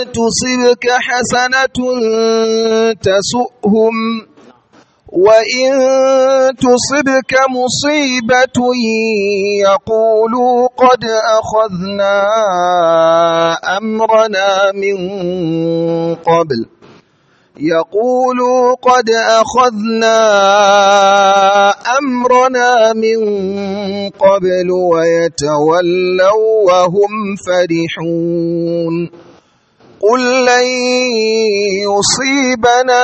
تصبك حسنة تسؤهم وإن تصبك مصيبة يقولوا قد أخذنا أمرنا من قبل يقولوا قد أخذنا أمرنا من قبل ويتولوا وهم فرحون قل لن يصيبنا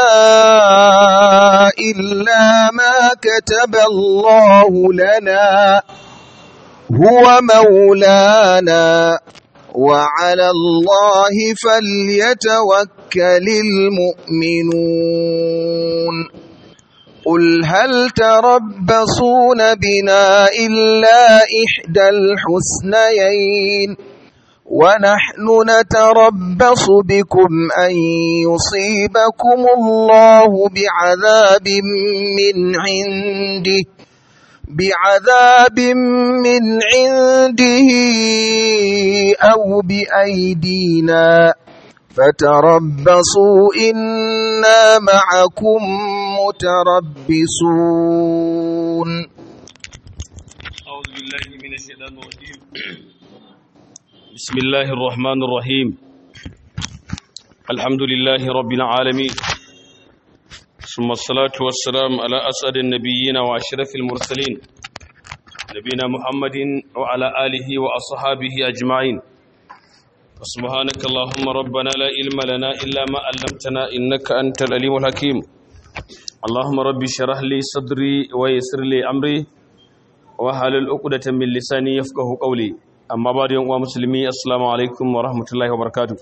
إلا ما كتب الله لنا هو مولانا وعلى الله فليتوكل المؤمنون قل هل تربصون بنا إلا إحدى الحسنيين ونحن نتربص بكم أن يصيبكم الله بعذاب من عنده بعذاب من عنده أو بأيدينا فتربصوا إنا معكم متربصون أعوذ بالله من الشيطان الرجيم بسم الله الرحمن الرحيم الحمد لله رب العالمين ثم الصلاة والسلام على أسعد النبيين وأشرف المرسلين نبينا محمد وعلى آله وأصحابه أجمعين سبحانك اللهم ربنا لا علم لنا إلا ما علمتنا إنك أنت العليم الحكيم اللهم رب اشرح لي صدري ويسر لي أمري وحلل عقدة من لساني يفقه قولي amma ba da yan uwa musulmi assalamu alaikum wa rahmatullahi wa barakatuh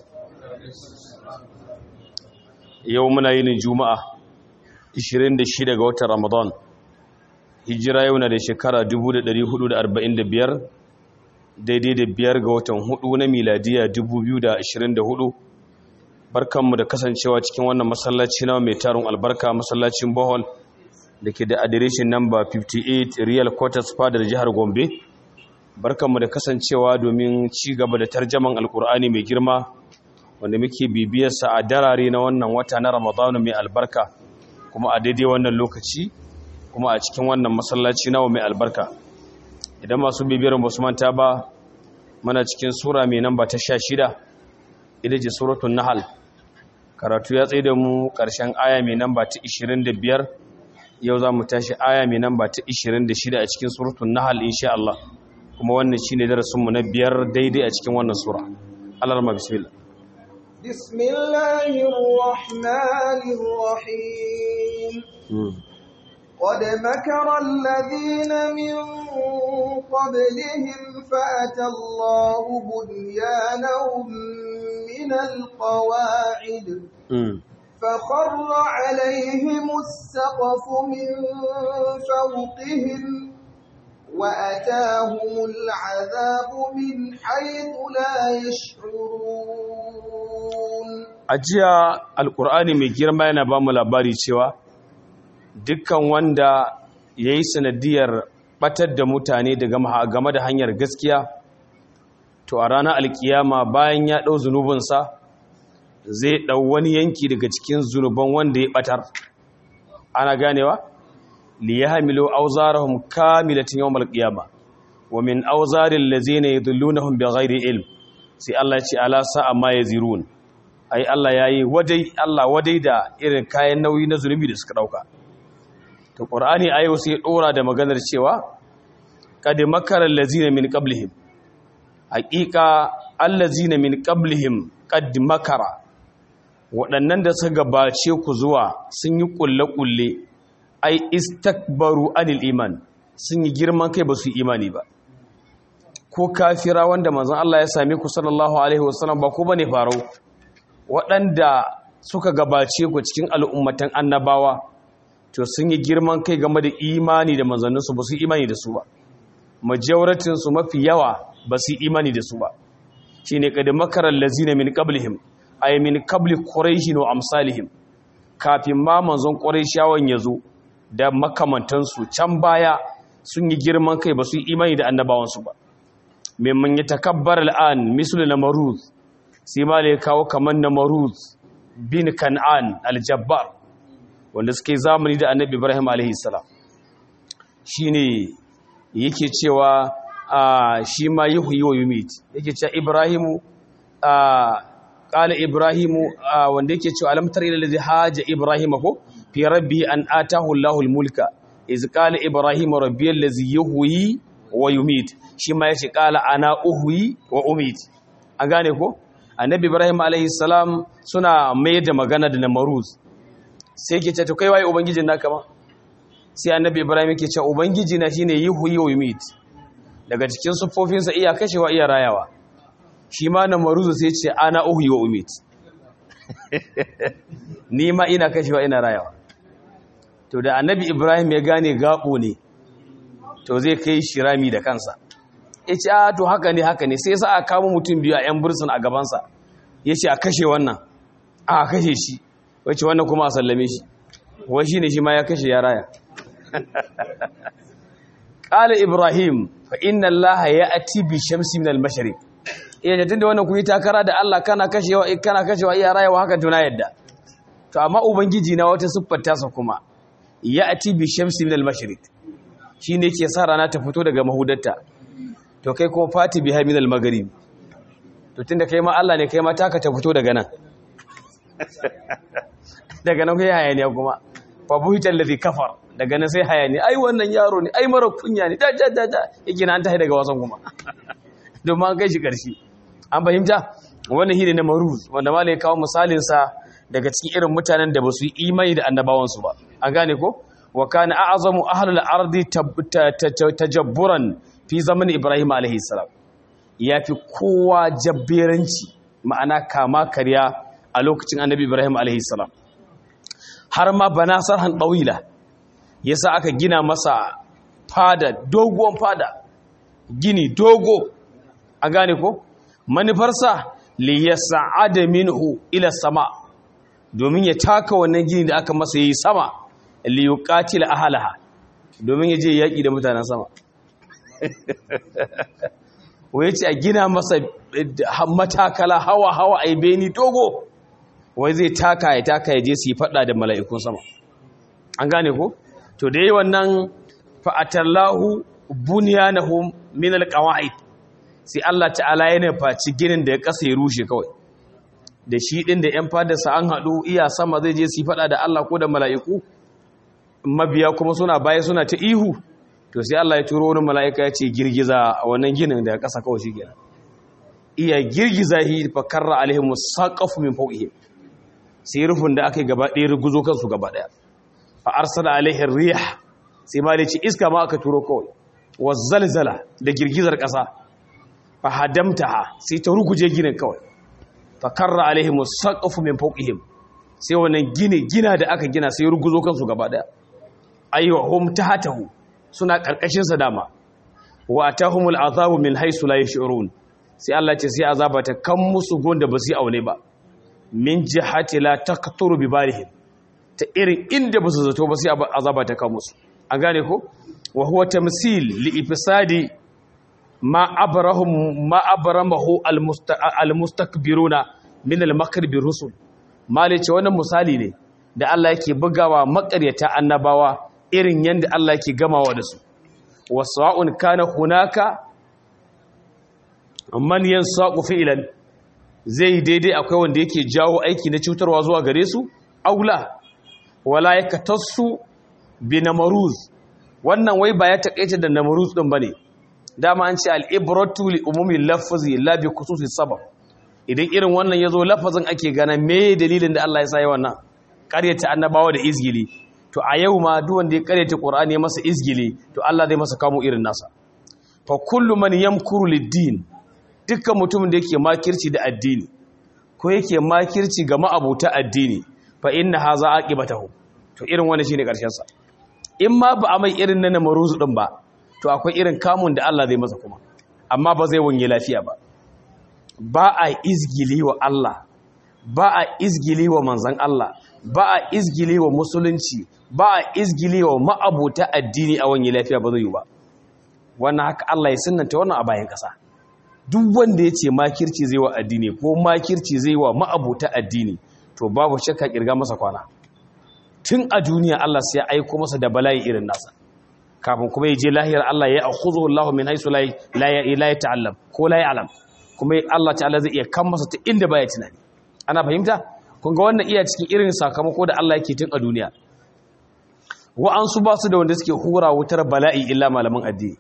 yau muna yin juma'a 26 ga watan ramadan hijira yau na da shekara 1445 daidai da biyar ga watan hudu na miladiya 2024 barkanmu da kasancewa cikin wannan masallaci na mai tarin albarka masallacin bohol da ke da adireshin namba 58 real quarters fadar jihar gombe barkanmu da kasancewa domin ci gaba da tarjaman alkur'ani mai girma wanda muke bibiyarsa a darare na wannan wata na ramadanu mai albarka kuma a daidai wannan lokaci kuma a cikin wannan masallaci nawa mai albarka idan masu bibiyar ba su manta ba mana cikin sura mai namba ta sha shida ita ce suratun nahal karatu ya tsaye da mu ƙarshen aya mai namba ta 25 yau za mu tashi aya mai namba ta 26 a cikin suratun nahal insha Allah kuma wannan shi ne darasinmu na biyar daidai a cikin wannan sura alarma bismillah bismillahirrahmanirrahim قد مكر الذين من قبلهم فأتى الله بنيانهم من القواعد فخر عليهم السقف من فوقهم وأتاهم العذاب من حيث لا يشعرون ajiya alkur'ani mai girma yana ba mu labari cewa dukkan wanda ya yi sanadiyar batar da mutane daga game da hanyar gaskiya to a ranar alkiyama bayan ya ɗau zunubinsa zai ɗau wani yanki daga cikin zunuban wanda ya batar ana ganewa? liyahmilu awzarahum kamilatan yawmal qiyamah wa min awzaril ladzina yudillunahum bighairi ilm sai Allah ya ce ala sa'a ma yazirun ai Allah yayi wadai Allah wadai da irin kayan nauyi na zunubi da suka dauka to qur'ani ayo sai dora da maganar cewa qad makara allazina min qablihim haqiqa allazina min qablihim qad makara waɗannan da suka gabace ku zuwa sun yi kulle-kulle ai istakbaru anil iman sun yi girman kai ba su imani ba ko kafira wanda manzon Allah ya same ku sallallahu alaihi wasallam ba ko bane farau waɗanda suka gabace ku cikin al'ummatan annabawa to sun yi girman kai game da imani da manzanninsu ba su imani da su ba majoratin su mafi yawa ba su imani da su ba shine kad makaral lazina min qablihim ay min qabli quraish wa amsalihim kafin ma manzon quraishawan yazo da makamantansu can baya sun yi girman kai ba su yi imani da annabawansu ba memman ya takabbar al'an misul na maruz sai ma ya kawo kamar namaruz bin kan'an aljabbar wanda suke zamani da annabi ibrahim alaihi salam shine yake cewa shi ma yuhyi wa yumit yake cewa ibrahimu qala ibrahimu wanda yake cewa alam tara ila ladhi haja ibrahima ko fi rabbi an atahu Allahu al-mulka iz qala ibrahimu rabbi allazi yuhyi wa yumit shi ma yace qala ana uhyi wa umit an gane ko annabi ibrahim alaihi salam suna mai da magana da namaruz sai yake ce to kai waye ubangijin naka ma sai annabi ibrahim yake ce ubangiji na shine yuhyi wa yumit daga cikin siffofinsa iya kashewa iya rayawa shi ma namaruz sai ce ana uhyi wa umit ni ma ina kashewa ina rayawa to da annabi ibrahim ya gane gabo ne to zai kai shirami da kansa ya ce a to haka ne haka ne sai sa a kama mutum biyu a 'yan bursun a gabansa ya ce a kashe wannan a kashe shi wacce wannan kuma a sallame shi wai shi ne shi ma ya kashe ya raya ƙala ibrahim fa inna allah ya ati bi shamsi min al-mashriq iya da tunda wannan kun yi takara da allah kana kashewa kana kashewa iya rayawa haka tuna yadda to amma ubangiji na wata siffar tasa kuma ya ati bi shamsi min al-mashriq shine yake sa rana ta fito daga mahudarta to kai kuma fati biha min al-maghrib to tunda kai ma Allah ne kai ma taka ta fito daga nan daga nan kai hayaniya kuma fa buhita allazi kafar daga nan sai hayani ai wannan yaro ne ai mara kunya ne da da da da yake nan tahi daga wasan kuma don ma kai shi karshe an fahimta wannan shine na maruz wanda malai kawo misalin sa daga cikin irin mutanen da ba su yi imani da annabawan su ba an gane ko wa kana a'zamu ahlul ardi tajabburan fi zaman Ibrahim alaihi salam ya fi kowa jabberanci ma'ana kama karya a lokacin annabi Ibrahim alaihi salam har ma bana sarhan ɗawila ya sa aka gina masa fada doguwan fada gini dogo a gane ko manufarsa li ya sa'ada minhu ila sama domin ya taka wannan gini da aka masa yi sama li yuqatila ahalaha domin ya je yaƙi da mutanen sama wai ce a gina masa matakala hawa hawa a beni dogo wai zai taka ya taka ya je su yi fada da mala'ikun sama an gane ko to da yi wannan fa'atallahu bunyanahum min alqawaid sai Allah ta'ala ya nufaci ginin da ya kasa ya rushe kawai da shi din da yan fadarsa an haɗu iya sama zai je su yi fada da Allah ko da mala'iku mabiya kuma suna baya suna ta ihu to sai Allah ya turo wani mala'ika ya ce girgiza a wannan ginin da ƙasa kawai shi gina iya girgiza shi fa karra alaihim saqafu min fawqihim sai rufin da aka yi gaba ɗaya ruguzo kansu gaba ɗaya fa arsala alaihim rih sai ma da ce iska ma aka turo kawai wa zalzala da girgizar ƙasa fa hadamtaha sai ta ruguje ginin kawai fa karra alaihim saqafu min fawqihim sai wannan gine gina da aka gina sai ruguzo kansu gaba ɗaya ayyuhum hum tahatahu suna ƙarƙashinsa dama wa atahumul azabu min haisu la yash'urun sai Allah ce sai azaba ta kan musu gonda ba su aune ba min jihati la taqturu bi barihim ta irin inda ba su zato ba sai azaba ta kan musu an gane ko wa huwa tamsil li ifsadi ma abrahum ma abramahu al mustakbiruna min al makr bi rusul mali ce wannan misali ne da Allah yake bugawa makaryata annabawa irin yadda Allah ke gamawa da su wasa'un kana hunaka man yansaqu fi'lan zai daidai akwai wanda yake jawo aiki na cutarwa zuwa gare su aula wala yakatassu bi namaruz wannan wai ba ya takeice da namaruz din bane dama an ce al-ibratu li umumi lafzi la bi khususi sabab idan irin wannan yazo lafazin ake gana me dalilin da Allah ya sa yi wannan ƙaryata annabawa da izgili to a yau ma duk wanda ya karyata Qur'ani ya masa izgili to Allah zai masa kamo irin nasa fa kullu man yamkuru lid-din dukkan mutumin da yake makirci da addini ko yake makirci ga ma'abuta addini fa inna haza aqibatahu to irin wannan shine karshen sa in ma ba a mai irin na namaruzu din ba to akwai irin kamun da Allah zai masa kuma amma ba zai wanye lafiya ba ba a izgili wa Allah ba a izgili wa manzon Allah ba a izgili wa musulunci ba a izgili wa ma'abuta addini a wani lafiya ba zai yi ba wannan haka Allah ya sunanta wannan a bayan ƙasa duk wanda ya ce makirci zai wa addini ko makirci zai wa ma'abuta addini to babu shakka kirga masa kwana tun a duniya Allah sai ya aiko masa da bala'i irin nasa kafin kuma ya je lahiyar Allah ya akhudhu Allah min haythu la la ya ta'allam ko la ya'lam kuma Allah ta'ala zai iya kan masa ta inda baya tunani ana fahimta kun ga wannan iya cikin irin sakamako da Allah yake tun a duniya wa'ansu ba su da wanda suke hura wutar bala'i illa malaman addini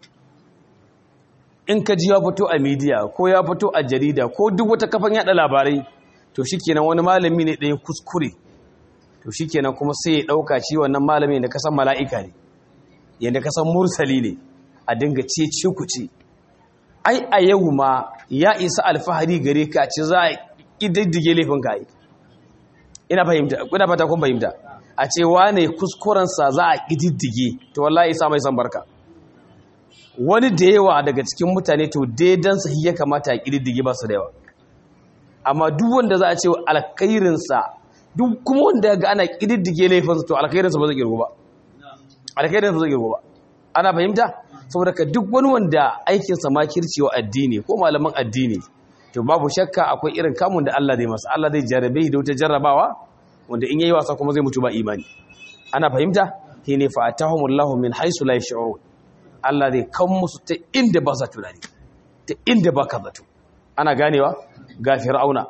in ka ji ya fito a midiya ko ya fito a jarida ko duk wata kafan yada labarai to shikenan wani malami ne ɗaya kuskure to shikenan kuma sai ya ɗauka shi wannan malami da kasan mala'ika ne yadda kasan mursali ne a dinga ce ce ku ce ai a yau ma ya isa alfahari gare ka ce za a ƙididdige laifin ka yi ina fahimta kuna fata kun fahimta a ce wane kuskurensa za a ƙididdige to wallahi isa mai san barka wani da yawa daga cikin mutane to daidansa ya kamata a ƙididdige ba su da yawa amma duk wanda za a ce alkhairinsa duk kuma wanda ga ana ƙididdige laifinsa to alkhairinsa ba zai girgo ba alkhairinsa ba zai girgo ba ana fahimta saboda ka duk wani wanda aikinsa ma kircewa addini ko malaman addini to babu shakka akwai irin kamun da Allah zai masa Allah zai jarabe da wata jarrabawa wanda in yayi wasa kuma zai mutu ba imani ana fahimta shine fa atahumullahu min haisu la yash'urun Allah zai kan musu ta inda ba sa tunani ta inda ba ka zato ana ganewa ga fir'auna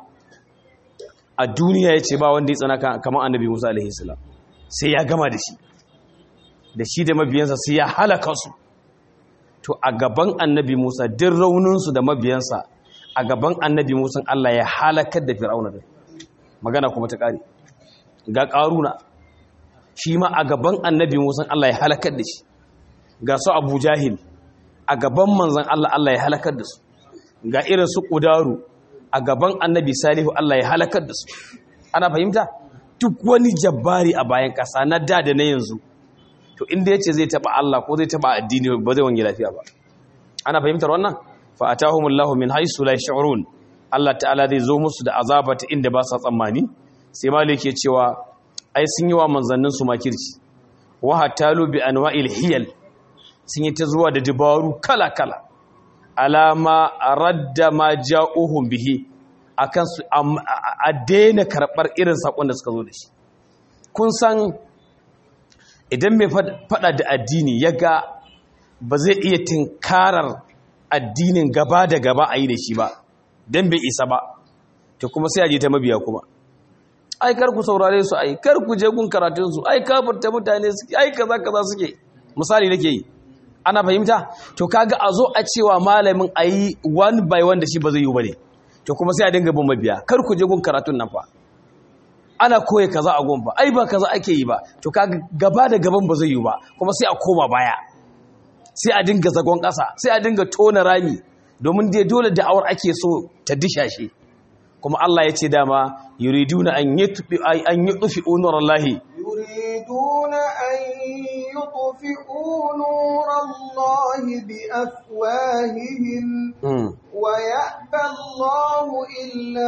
a duniya ya ce ba wanda ya tsana kamar annabi musa alaihi salam sai ya gama da shi da shi da mabiyansa sai ya halaka su to a gaban annabi musa duk rauninsu da mabiyansa a gaban annabi musa allah ya halakar da fir'auna da magana kuma ta ƙari ga ƙaruna shi ma a gaban annabi musa allah ya halakar da shi ga su abu jahil a gaban manzan allah allah ya halakar da su ga irin su ƙudaru a gaban annabi salihu Allah ya halakar da su ana fahimta duk wani jabbari a bayan ƙasa na da da na yanzu to inda ya ce zai taɓa Allah ko zai taɓa addini ba zai wange lafiya ba ana fahimtar wannan fa atahumullahu min haisu la yash'urun Allah ta'ala zai zo musu da azaba ta inda ba sa tsammani sai malik ke cewa ai sun yi wa manzannin su makirci wa hatalu bi anwa'il hiyal sun yi ta zuwa da dabaru kala kala alama radda ma ja'uhum bihi akan su a daina karɓar irin sakon da suka zo da shi kun san idan mai fada da addini ya ga ba zai iya tinkarar addinin gaba da gaba a yi da shi ba don bai isa ba ta kuma sai a je ta mabiya kuma ai kar ku saurare su ai kar ku je gun karatun su ai kafirta mutane suke ai kaza kaza suke misali nake yi ana fahimta to kaga a zo a cewa malamin ayi one by one da shi ba zai yi bane to kuma sai a dinga bin mabiya kar ku je gun karatun nan fa ana koya kaza a gun ba ai ba kaza ake yi ba to kaga gaba da gaban ba zai yi ba kuma sai a koma baya sai a dinga zagon ƙasa sai a dinga tona rami domin dai dole da'awar ake so ta dishashe kuma Allah ya ce dama yuriduna an yutfi an yutfi nurallahi yuriduna an yutfi'u nurallahi bi afwahihim wa ya'ba Allahu illa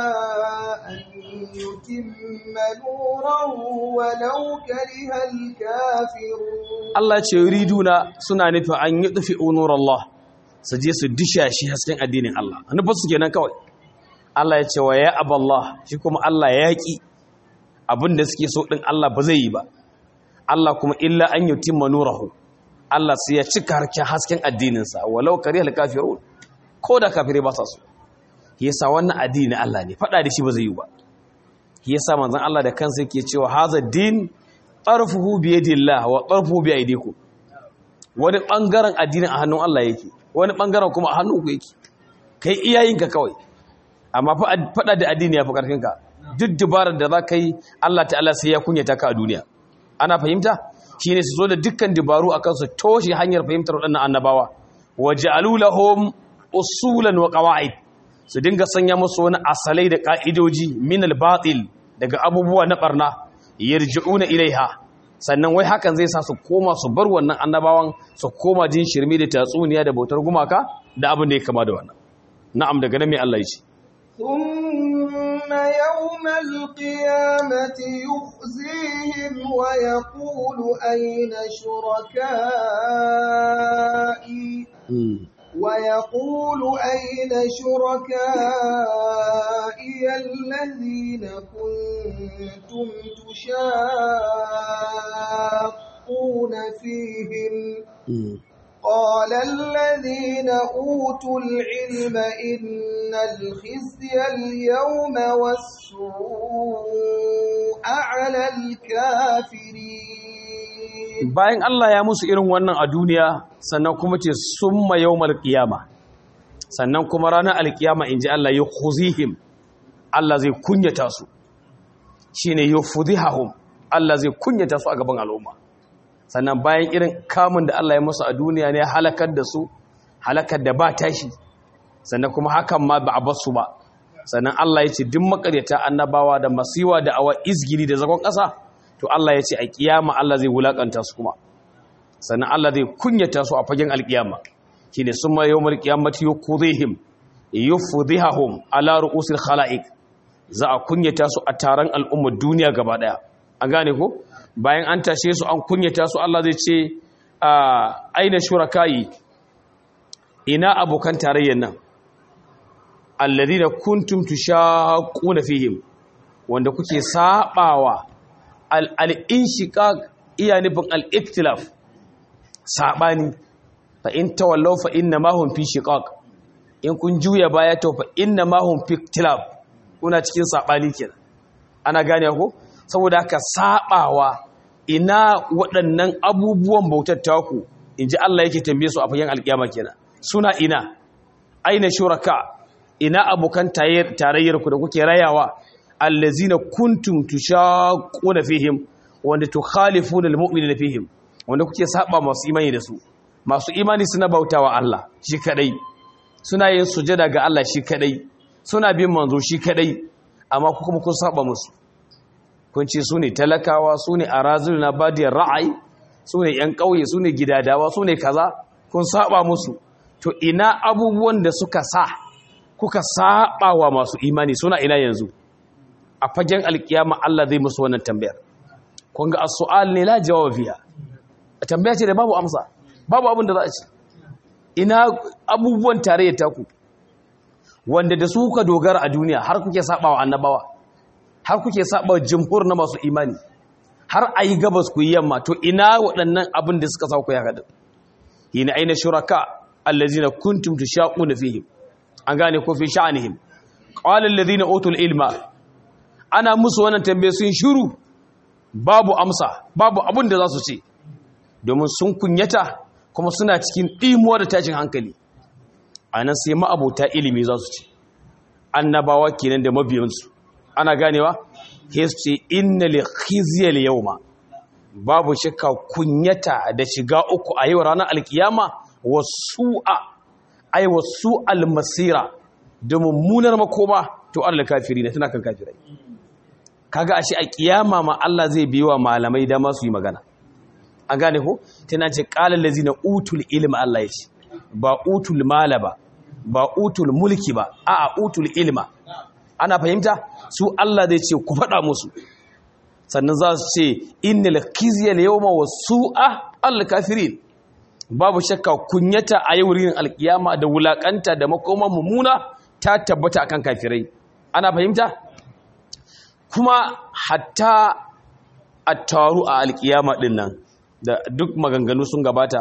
an yutimma nurahu walau karihal kafirun Allah ce yuriduna suna nufin an yutfi nurallah su je su dishashi hasken addinin Allah nufin su kenan kawai Allah ya ce wa ya aballah shi kuma Allah ya yaƙi abinda suke so ɗin Allah ba zai yi ba Allah kuma illa an yutimma nurahu Allah sai ya cika harkin hasken addininsa walau karihal kafirun ko da kafirai ba sa so yasa wannan addini Allah ne faɗa da shi ba zai yi ba yasa manzon Allah da kansa yake cewa hadha din tarfuhu bi yadillah wa tarfuhu bi aydikum wani bangaren addinin a hannun Allah yake wani bangaren kuma a hannun ku yake kai iyayenka kawai amma faɗa da addini ya fi ƙarfinka duk dubarar da za ka yi Allah ta'ala sai ya kunyata ka a duniya ana fahimta shi ne su zo da dukkan dubaru a kansu toshe hanyar fahimtar waɗannan annabawa waje alulahom usulan wa ƙawa'id su dinga sanya musu wani asalai da ƙa'idoji min albatil daga abubuwa na ɓarna yarji'una ilaiha sannan wai hakan zai sa su koma su bar wannan annabawan su koma jin shirme da tatsuniya da bautar gumaka da abin da ya kama da wannan na'am daga nan mai Allah ya ce ثم يوم القيامة يخزيهم ويقول أين شركائي ويقول أين شركائي الذين كنتم تشاقون فيهم قال الذين أوتوا العلم إن الخزي اليوم والسوء على الكافرين bayan Allah ya musu irin wannan a duniya sannan kuma ce summa yawmal qiyama sannan kuma ranar alkiyama inji Allah ya khuzihim Allah zai kunyata su shine yufdhihum Allah zai kunyata su a gaban al'umma sannan bayan irin kamun da Allah ya musu a duniya ne halakar da su halakar da ba tashi sannan kuma hakan ma ba a basu ba sannan Allah ya ce duk makaryata annabawa da masiwa da awa izgiri da zagon ƙasa to Allah ya ce a kiyama Allah zai wulakanta su kuma sannan Allah zai kunyata su a fagen alkiyama shine summa yawmal qiyamati yukudhihim yufdhihum ala ru'usil khalaiq za a kunyata su a taron al'ummar duniya gaba daya an gane ko bayan an tashe su an kunyata su Allah zai ce aina shuraka'i ina abokan tarayyar nan alladhina kuntum tushaquna fihim wanda kuke sabawa al-inshiqaq iya nufin al-iktilaf sabani fa in tawallaw fa inna ma hum fi shiqaq in kun juya baya to fa inna ma hum fi iktilaf kuna cikin sabani kenan ana gane ko saboda haka sabawa ina waɗannan abubuwan bautar taku inji Allah yake tambaye su a fagen alkiyama kenan suna ina aina shuraka ina abokan tarayyar ku da kuke rayawa allazina kuntum tushaquna fihim wanda tukhalifuna almu'minina fihim wanda kuke saba masu imani da su masu imani suna bautawa Allah shi kadai suna yin sujada ga Allah shi kadai suna bin manzo shi kadai amma ku kuma kun saba musu kun ce su ne talakawa su ne arazul na badiyar ra'ayi su ne yan ƙauye su ne gidadawa su ne kaza kun saba musu to ina abubuwan da suka sa kuka saba wa masu imani suna ina yanzu a fagen alkiyama Allah zai musu wannan tambayar kun ga as-su'al ne la jawab fiha tambaya ce da babu amsa babu abin da za a ce ina abubuwan tarayyar taku wanda da su kuka dogara a duniya har kuke saba wa annabawa har kuke saba wa jumhur na masu imani har ayi gabas ku yi yamma to ina waɗannan abin da suka sa ku ya kada ina aina shuraka allazina kuntum tushaquna fihim an gane ko fi sha'anihim qala allazina utul ilma ana musu wannan tambaye sun shiru babu amsa babu abin da za su ce domin sun kunyata kuma suna cikin ɗimuwa da tashin hankali a nan sai ma'abota ilimi za su ce annabawa kenan da mabiyansu ana ganewa ke su ce inna li khizyal yawma babu shakka kunyata da shiga uku a yau ranar alkiyama wasu'a ai wasu almasira da mummunar makoma to Allah kafiri ne tana kan kafirai kaga ashe a kiyama ma Allah zai biyo malamai da masu yi magana an gane ko tana ce qalal lazina utul ilma Allah ya ce ba utul mala ba ba utul mulki ba a'a utul ilma ana fahimta su Allah zai ce ku faɗa musu sannan za su ce innal khizya al-yawma wasu'a al-kafirin babu shakka kunyata a yau rin alkiyama da wulakanta da makoman mummuna ta tabbata akan kafirai ana fahimta kuma hatta a taru a alkiyama din nan da duk maganganu sun gabata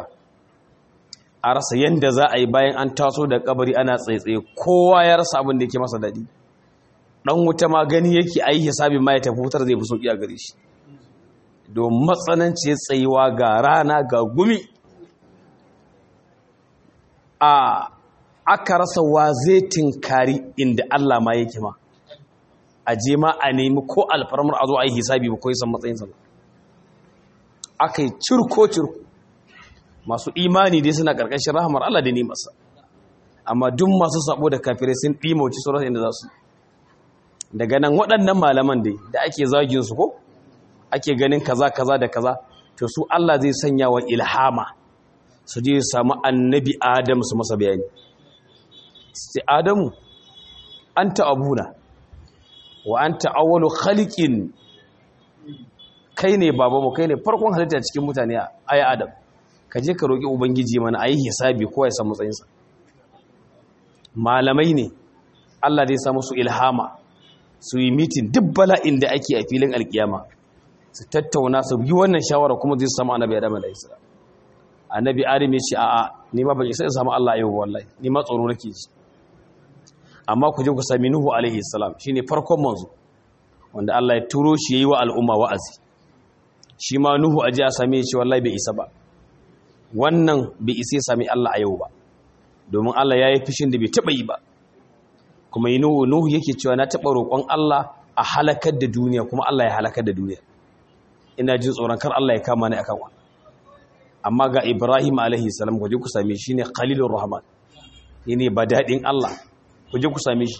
a rasa yadda za a yi bayan an taso da kabari ana tsaitsaye kowa ya rasa abin da yake masa daɗi ɗan wuta ma gani yake a yi hisabin ma ya tafi wutar zai fi sauƙi a gare shi domin matsananci tsayuwa ga rana ga gumi a aka rasa wa zai tinkari inda Allah ma yake ma a je ma a nemi ko alfarmar a zo a yi hisabi ba ko san matsayinsa ba aka yi cirko-cirko masu imani dai suna ƙarƙashin rahamar Allah da nemarsa amma duk masu sabo da kafirai sun ɗimauci sauran inda za su daga nan waɗannan malaman dai da ake zagin su ko ake ganin kaza kaza da kaza to su Allah zai sanya wa ilhama su je samu annabi Adam su masa bayani sai Adamu anta abuna wa anta awwalu khaliqin kai ne babanmu kai ne farkon halitta cikin mutane ayi Adam ka je ka roki ubangiji mana ayi hisabi ko ya san matsayinsa malamai ne Allah zai sa musu ilhama su yi mitin duk bala'in da ake a filin alkiyama su tattauna su yi wannan shawara kuma zai samu annabi Adam da Isra annabi Adam ya ce a'a ni ma ban isa in samu Allah yau wallahi ni ma tsoro nake ji amma ku je ku sami Nuhu alaihi salam shine farkon manzo wanda Allah ya turo shi yayi wa al'umma wa'azi shi ma Nuhu aje a same shi wallahi bai isa ba wannan bai isa ya sami Allah a yau ba domin Allah ya yi fishin da bai taɓa yi ba kuma yi Nuhu Nuhu yake cewa na taɓa roƙon Allah a halakar da duniya kuma Allah ya halakar da duniya ina jin tsoron kar Allah ya kama ni akan wa amma ga Ibrahim alaihi salam ku je ku same shi ne Khalilur Rahman ne ba daɗin Allah ku je ku same shi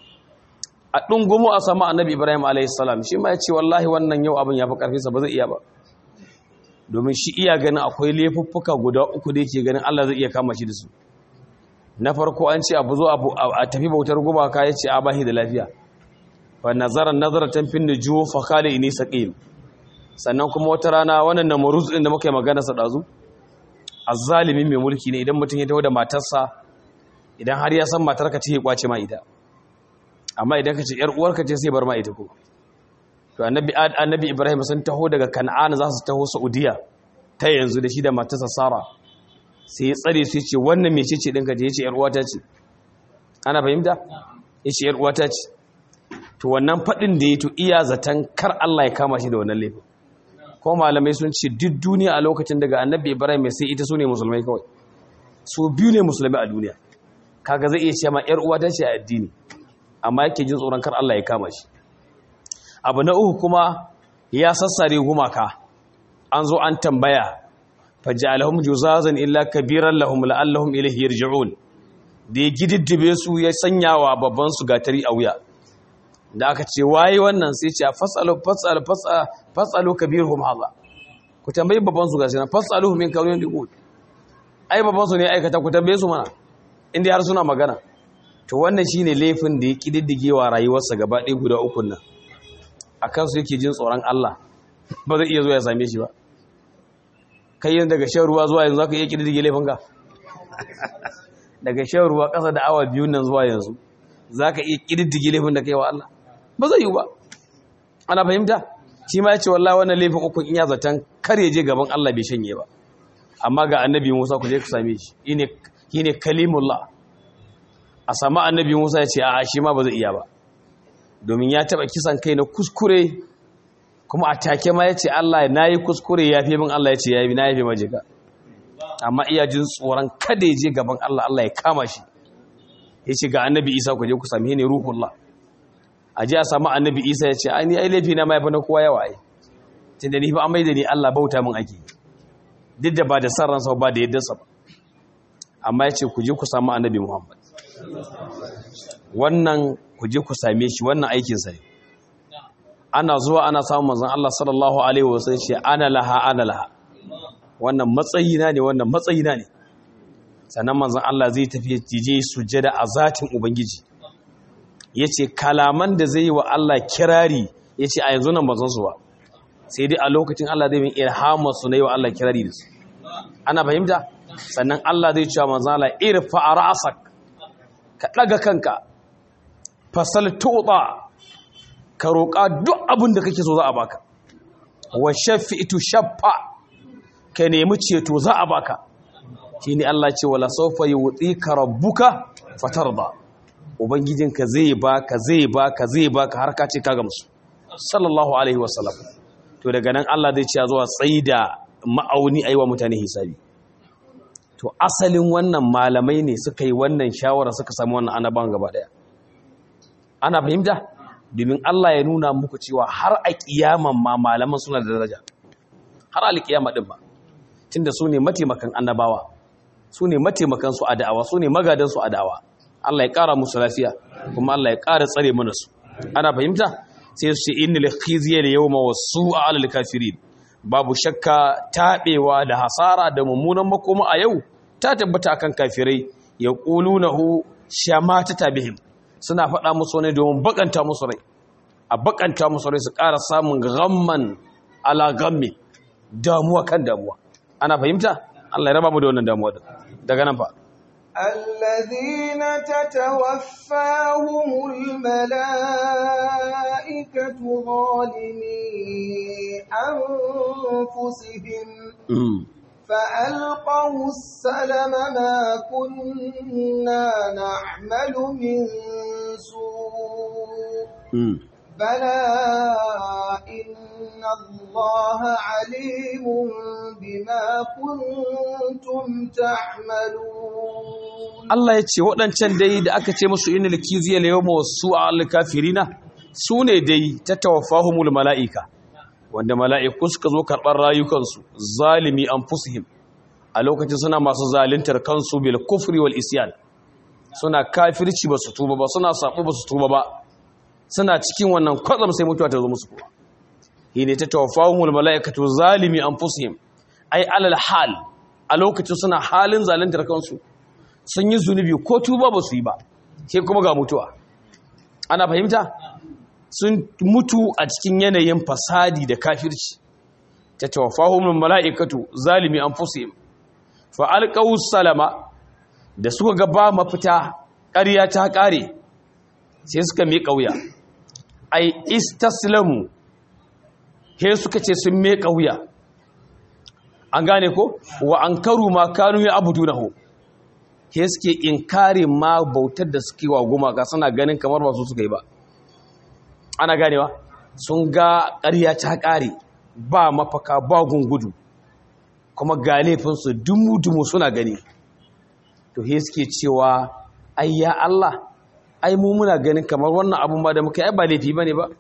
a ɗungumu a sama annabi Ibrahim alaihi salam shi ma ya ce wallahi wannan yau abin ya fi ƙarfinsa ba zai iya ba domin shi iya ganin akwai laifuffuka guda uku da yake ganin Allah zai iya kama shi da su na farko an ce abu zo a tafi bautar gumaka ya ce a bahi da lafiya fa nazaran nazaratan fin nujuw fa qala inni saqim sannan kuma wata rana wannan namruz din da muka yi magana sa dazu azzalimi mai mulki ne idan mutum ya tawo da matarsa idan har ya san matarka ce ya kwace ma ita amma idan ka ce yar uwarka ce sai bar ma ita ko to annabi annabi ibrahim sun taho daga kan'ana za su taho saudiya ta yanzu da shi da matarsa sara sai ya tsare su ce wannan mece ce ɗinka je ya ce ‘yar'uwata ce ana fahimta ya ce ‘yar'uwata ce to wannan faɗin da ya to iya zaton kar Allah ya kama shi da wannan laifin ko malamai sun ce duk duniya a lokacin daga annabi ibrahim mai sai ita su ne musulmai kawai su biyu ne musulmai a duniya kaga zai iya ce ma ‘yar'uwata ce a addini amma yake jin tsoron kar Allah ya kama shi abu na uku kuma ya sassare gumaka an zo an tambaya faj'alahum juzazan illa kabiran lahum la'allahum ilayhi yarji'un da ya gididdibe su ya sanyawa babban su gatari a wuya da aka ce waye wannan sai ce fasalu fasalu fasalu kabirhum hadha ku tambayi babban su gashi na fasalu min kawin diqul ai babban su ne aikata ku tambaye su mana inda har suna magana to wannan shine laifin da ya kididdigewa rayuwarsa gaba ɗaya guda uku nan akan su yake jin tsoron Allah ba zai iya zo ya same shi ba kai yin daga shan ruwa zuwa yanzu aka iya ƙididdige laifinka daga shan ruwa ƙasa da awa biyun nan zuwa yanzu za ka iya ƙididdige laifin da kai wa Allah ba zai yi ba ana fahimta shi ma ya ce wallah wannan laifin uku in ya zaton kar ya je gaban Allah bai shanye ba amma ga annabi Musa ku je ku same shi shi ne kalimullah a sama annabi Musa ya ce a'a shi ma ba zai iya ba domin ya taɓa kisan kai na kuskure kuma a take ma ya ce Allah na yi kuskure ya fi min Allah ya ce ya yi na yafe majika amma iya jin tsoron kada ya je gaban Allah Allah ya kama shi ya ce ga annabi isa ku je ku sami ne ruhullah a je a samu annabi isa ya ce ai ni ai laifi na ma yafi na kowa yawa ai tun da ni fa amai da ni Allah bauta min ake duk da ba da san ransa ba da yadda sa ba amma ya ce ku je ku samu annabi muhammad wannan ku je ku same shi wannan aikinsa ne ana zuwa ana samun manzon Allah sallallahu alaihi wasallam shi ana laha ana laha wannan matsayina ne wannan matsayina ne sannan manzon Allah zai tafi je sujada a zatin ubangiji yace kalaman da zai yi wa Allah kirari yace a yanzu nan bazan su ba sai dai a lokacin Allah zai min ilhama su na yi wa Allah kirari da su ana fahimta sannan Allah zai ce manzon Allah irfa ra'sak ka daga kanka fasal tuqa ka roƙa duk abin da kake so za a baka wa shafi'tu shaffa ka nemi ceto za a baka shine Allah ce wala sawfa yu'tika rabbuka fatarda ubangijinka zai baka zai baka zai baka har ka ce ka gamsu sallallahu alaihi wasallam to daga nan Allah zai ce zuwa tsaida ma'auni aiwa mutane hisabi to asalin wannan malamai ne suka yi wannan shawara suka samu wannan annaban gaba daya ana fahimta domin Allah ya nuna muku cewa har a kiyaman ma malaman suna da daraja har alkiyama din ba tunda su ne mataimakan annabawa su ne mataimakan su a da'awa su ne magadan su a da'awa Allah ya kara musu lafiya kuma Allah ya kara tsare mana su ana fahimta sai su ce innal khizya al yawma wasu'a al kafirin babu shakka tabewa da hasara da mummunan makoma a yau ta tabbata akan kafirai yaqulunahu shamatata bihim suna faɗa musu ne domin bakanta musu rai a bakanta musu rai su ƙara samun gamman ala gammi damuwa kan damuwa ana fahimta Allah ya raba mu da wannan damuwa daga nan fa الذين تتوفاهم الملائكة ظالمي أنفسهم فألقوا السلم ما كنا نعمل من سوء بلى إن الله عليم بما كنتم تعملون Allah ya ce waɗancan dai da aka ce musu inil kiziya la yawma wasu al kafirina su ne dai ta tawaffahumul mala'ika wanda mala'iku suka zo karɓar rayukansu zalimi anfusihim a lokacin suna masu zalintar kansu bil kufri wal isyan suna kafirci ba su tuba ba suna sabo ba su tuba ba suna cikin wannan kwatsam sai mutuwa ta zo musu kuma hine ta tawaffahumul mala'ikatu zalimi anfusihim ai alal hal a lokacin suna halin zalintar kansu sun yi zunubi ko tuba ba su yi ba sai kuma ga mutuwa ana fahimta sun mutu a cikin yanayin fasadi da kafirci ta tawaffahumul mala'ikatu zalimi anfusihim fa alqaw salama da suka ga ba mafita ƙarya ta ƙare sai suka miƙa wuya ai istaslamu he suka ce sun miƙa wuya an gane ko wa ankaru ma kanu ya abudunahu he suke inkari ma bautar da suke wa gumaka suna ganin kamar ba su suka yi ba ana ganewa sun ga ƙarya ta ƙare ba mafaka ba gungudu kuma ga laifinsu dumu-dumu suna gani to he suke cewa ai ya Allah ai mu muna ganin kamar wannan abun ba da muka yi ba laifi bane ba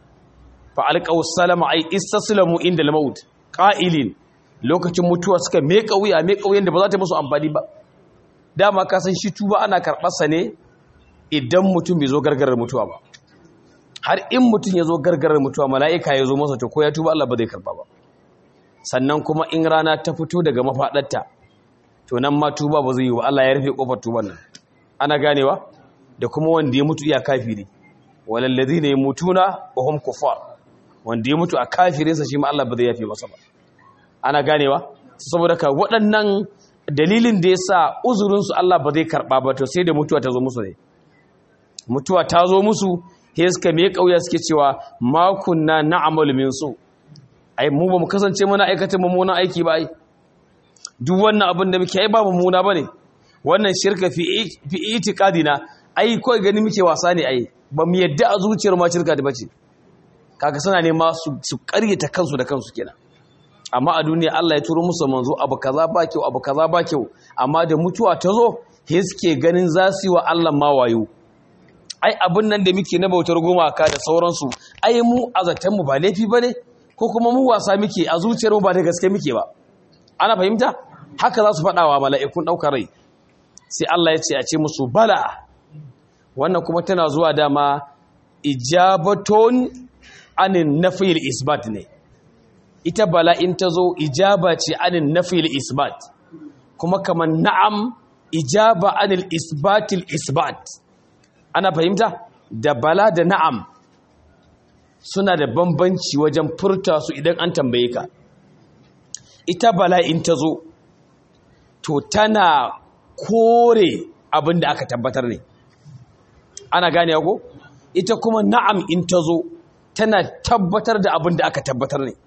fa alqaw salama ai istaslamu inda al-maut qa'ilin lokacin mutuwa suka meka wuya meka wuyan da ba za ta musu amfani ba dama ka san shi tuba ana karɓar sa ne idan mutum bai zo gargarar mutuwa ba har in mutum ya zo gargarar mutuwa mala'ika ya zo masa to ko ya tuba Allah ba zai karba ba sannan kuma in rana ta fito daga mafaɗarta to nan ma tuba ba zai yi wa Allah ya rufe kofar tuban nan ana ganewa da kuma wanda ya mutu iya kafiri walallazi ne mutuna wa hum kuffar wanda ya mutu a kafirinsa shi ma Allah ba zai yafe masa ba ana ganewa saboda ka waɗannan dalilin da yasa uzurin su Allah ba zai karba ba to sai da mutuwa ta zo musu ne mutuwa ta zo musu sai suka me kauya suke cewa ma kunna na'malu min su ai mu ba mu kasance muna aikata mummunan aiki ba ai duk wannan abin da muke ai ba mummuna bane wannan shirka fi fi itiqadina ai kawai gani muke wasa ne ai ba mu yadda a zuciyar ma shirka da bace kaga suna ne ma su su ƙaryata kansu da kansu kenan amma a duniya Allah ya turo musu manzo abu kaza ba kyau abu kaza ba kyau amma da mutuwa ta zo he suke ganin za su yi wa Allah ma wayo ai abin nan da muke na bautar gumaka da sauransu ai mu azatan mu ba laifi bane ko kuma mu wasa muke a zuciyar mu ba da gaske muke ba ana fahimta haka za su faɗa wa mala'ikun ɗaukar rai sai Allah ya ce a ce musu bala wannan kuma tana zuwa dama ijabaton anin nafil isbat ne ita bala in ta zo ijaba ce anin nafil isbat kuma kamar na'am ijaba anil isbatil isbat ana fahimta da bala da na'am suna da bambanci wajen furta su idan an tambaye ka ita bala in ta zo to tana kore abin da aka tabbatar ne ana gane ko ita kuma na'am in ta zo tana tabbatar da abin da aka tabbatar ne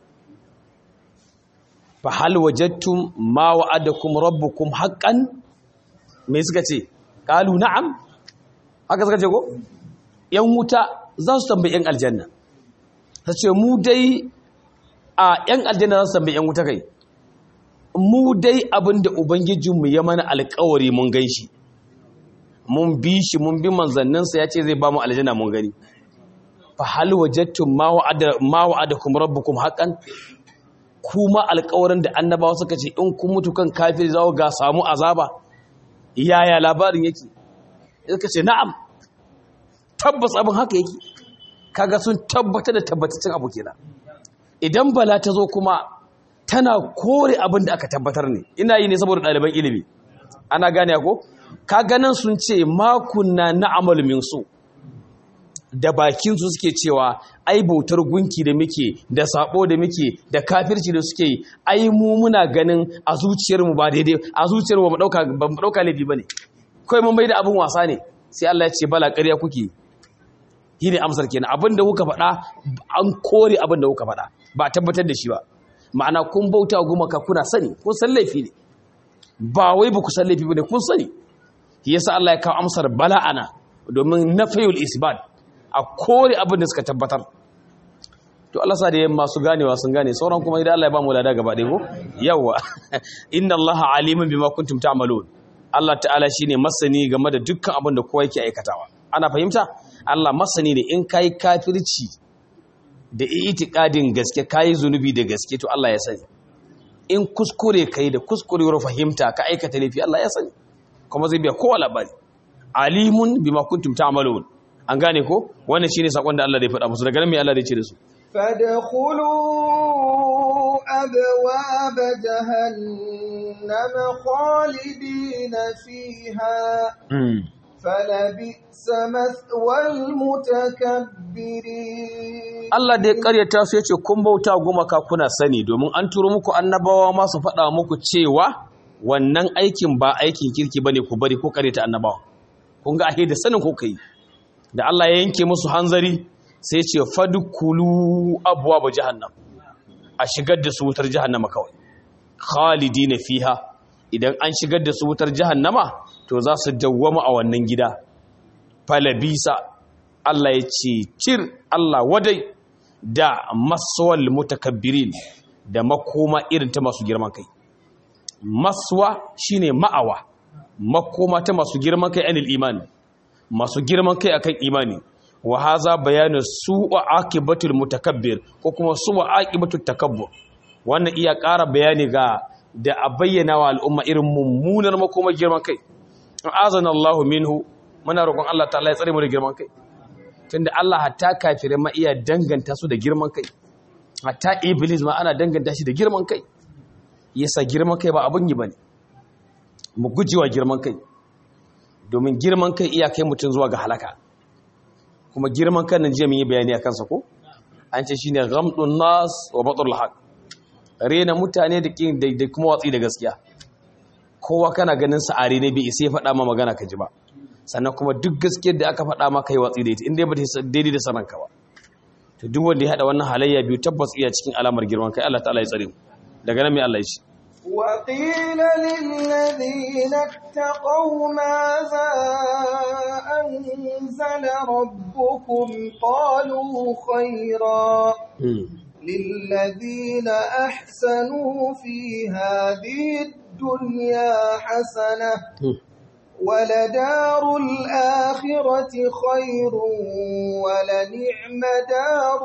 fa hal wajadtum ma wa'adakum rabbukum haqqan me suka ce qalu na'am haka suka ce ko yan wuta za su tambayi yan aljanna ta ce mu dai a yan aljanna za su tambayi yan wuta kai mu dai abinda ubangijinmu ya mana alkawari mun gan shi mun bi shi mun bi manzanninsa ya ce zai ba mu aljanna mun gani fa hal wajadtum ma wa'ada ma wa'adakum rabbukum haqqan kuma alkawarin da annabawa suka ce in kun mutu kan kafir za ga samu azaba yaya labarin yake suka ce na'am tabbas abin haka yake kaga sun tabbatar da tabbataccen abu kenan idan bala ta zo kuma tana kore abin da aka tabbatar ne ina yi ne saboda ɗaliban ilimi ana gane ko ka ganin sun ce makunna na amal min su da bakin su suke cewa ai bautar gunki da muke da sabo da muke da kafirci da suke ai mu muna ganin a zuciyar mu ba daidai a zuciyar mu ba dauka ba dauka laifi bane kai mun bai da abin wasa ne sai Allah ya ce bala ƙarya kuke yi ne amsar kenan abin da kuka faɗa an kore abin da kuka faɗa ba a tabbatar da shi ba ma'ana kun bauta gumaka kuna sani kun san laifi ne ba wai ba ku san laifi ba ne kun sani shi yasa Allah ya kawo amsar bala'ana domin nafayul isbat a kore abin da suka tabbatar to Allah sa da masu ganewa sun gane sauran kuma idan Allah ya ba mu lada gaba ɗaya ko yawa inna Allah alimun bima kuntum ta'malun Allah ta'ala shine masani game da dukkan abin da kowa yake aikatawa ana fahimta Allah masani ne in kai kafirci da itikadin gaske kai zunubi da gaske to Allah ya sani in kuskure kai da kuskurewar fahimta ka aikata laifi Allah ya sani kuma zai biya kowa labari alimun bima kuntum ta'malun an gane ko wannan shine sakon da Allah ya faɗa musu daga nan me Allah ya ce da su فادخلوا أبواب جهنم خالدين فيها فلبئس مثوى المتكبرين Allah da ya karyata su yace kun bauta gumaka kuna sani domin an turo muku annabawa ma su faɗa muku cewa wannan aikin ba aikin kirki bane ku bari ko karyata annabawa kun ga ahe da sanin ko kai da Allah ya yanke musu hanzari sai ce fadkulu abwaaba jahannam a shigar da su wutar jahannama kawai khalidina fiha idan an shigar da su wutar jahannama to za su dawwama a wannan gida falabisa Allah ya ce cir Allah wadai da maswal mutakabbirin da makoma irin ta masu girman kai maswa shine ma'awa makoma ta masu girman kai anil imani masu girman kai akan imani wa haza bayanin su'a aqibatul mutakabbir ko kuma su'a aqibatul takabbur wannan iya ƙara bayani ga da a bayyana wa al'umma irin mummunar makoma girman kai azana Allahu minhu muna roƙon Allah ta'ala ya tsare mu da girman kai tunda Allah hatta kafirai ma iya danganta su da girman kai hatta iblis ma ana danganta shi da girman kai yasa girman kai ba abun yi bane mu gujewa girman kai domin girman kai iya kai mutum zuwa ga halaka kuma girman kan nan jiya mun yi bayani akan sa ko an ce shine ghamdun nas wa batrul haq rena mutane da da kuma watsi da gaskiya kowa kana ganin sa are ne bai isa ya faɗa ma magana ka ji ba sannan kuma duk gaskiyar da aka faɗa maka yi watsi da ita inda ba ta daidai da saranka ba to duk wanda ya haɗa wannan halayya biyu tabbas iya cikin alamar girman kai Allah ta'ala ya tsare mu daga nan mai Allah ya ce وقيل للذين اتقوا ماذا أنزل ربكم قالوا خيرا للذين أحسنوا في هذه الدنيا حسنة ولدار الآخرة خير ولنعم دار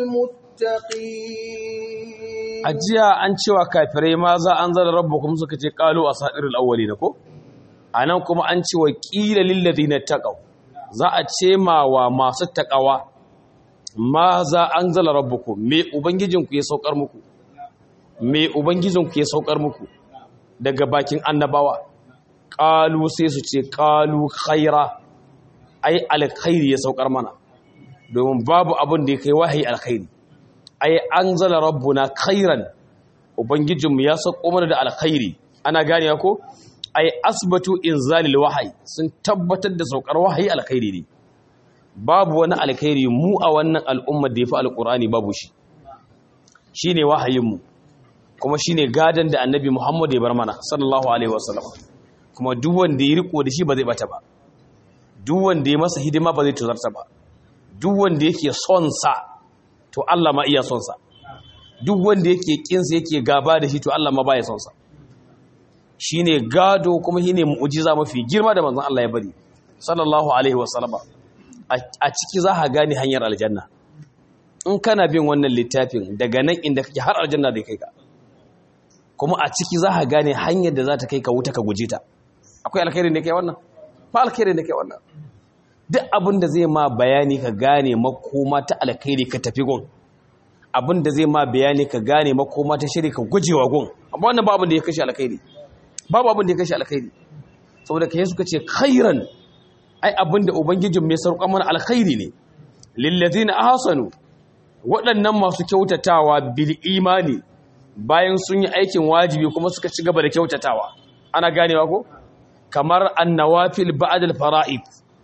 المتقين ajiya an cewa kafirai ma za an zara rabbukum suka ce qalu asadirul awwalin ko anan kuma an ce wa qila lil ladina taqaw za a ce ma wa masu taqawa ma za an zala rabbukum me ubangijinku ya saukar muku me ubangijinku ya saukar muku daga bakin annabawa qalu sai su ce qalu khaira ai alkhairi ya saukar mana domin babu abin da ya kai wahayi alkhairi ai anzala rabbuna khairan ubangijinmu ya sauko mana da alkhairi ana gane ko ai asbatu inzalil wahyi sun tabbatar da saukar wahayi alkhairi ne babu wani alkhairi mu a wannan al'ummar da yafi alqurani babu shi shine wahayin mu kuma shine gadan da annabi Muhammad ya bar mana sallallahu alaihi wasallam kuma duk wanda ya riko da shi ba zai bata ba duk wanda ya masa hidima ba zai tuzarta ba duk wanda yake son sa to Allah ma iya son sa duk wanda yake kinsa yake gaba da shi to Allah ma baya son sa shine gado kuma shine mu'jiza mafi girma da manzon Allah ya bari sallallahu alaihi wasallam a ciki za ka gane hanyar aljanna in kana bin wannan littafin daga nan inda kake har aljanna da kai ka kuma a ciki za ka gane hanyar da za ta kai ka wuta ka guje ta akwai alkhairin da kai wannan ba alkhairin da kai wannan duk abin da zai ma bayani ka gane makoma ta alkhairi ka tafi gun abin da zai ma bayani ka gane makoma ta shiri ka gujewa gun amma wannan babu da ya kashe alkhairi babu abin da ya kashe alkhairi saboda kai suka ce khairan ai abin da ubangijin mai sauka mana alkhairi ne lillazina ahsanu waɗannan masu kyautatawa bil imani bayan sun yi aikin wajibi kuma suka ci gaba da kyautatawa ana ganewa ko kamar annawafil ba'dal fara'id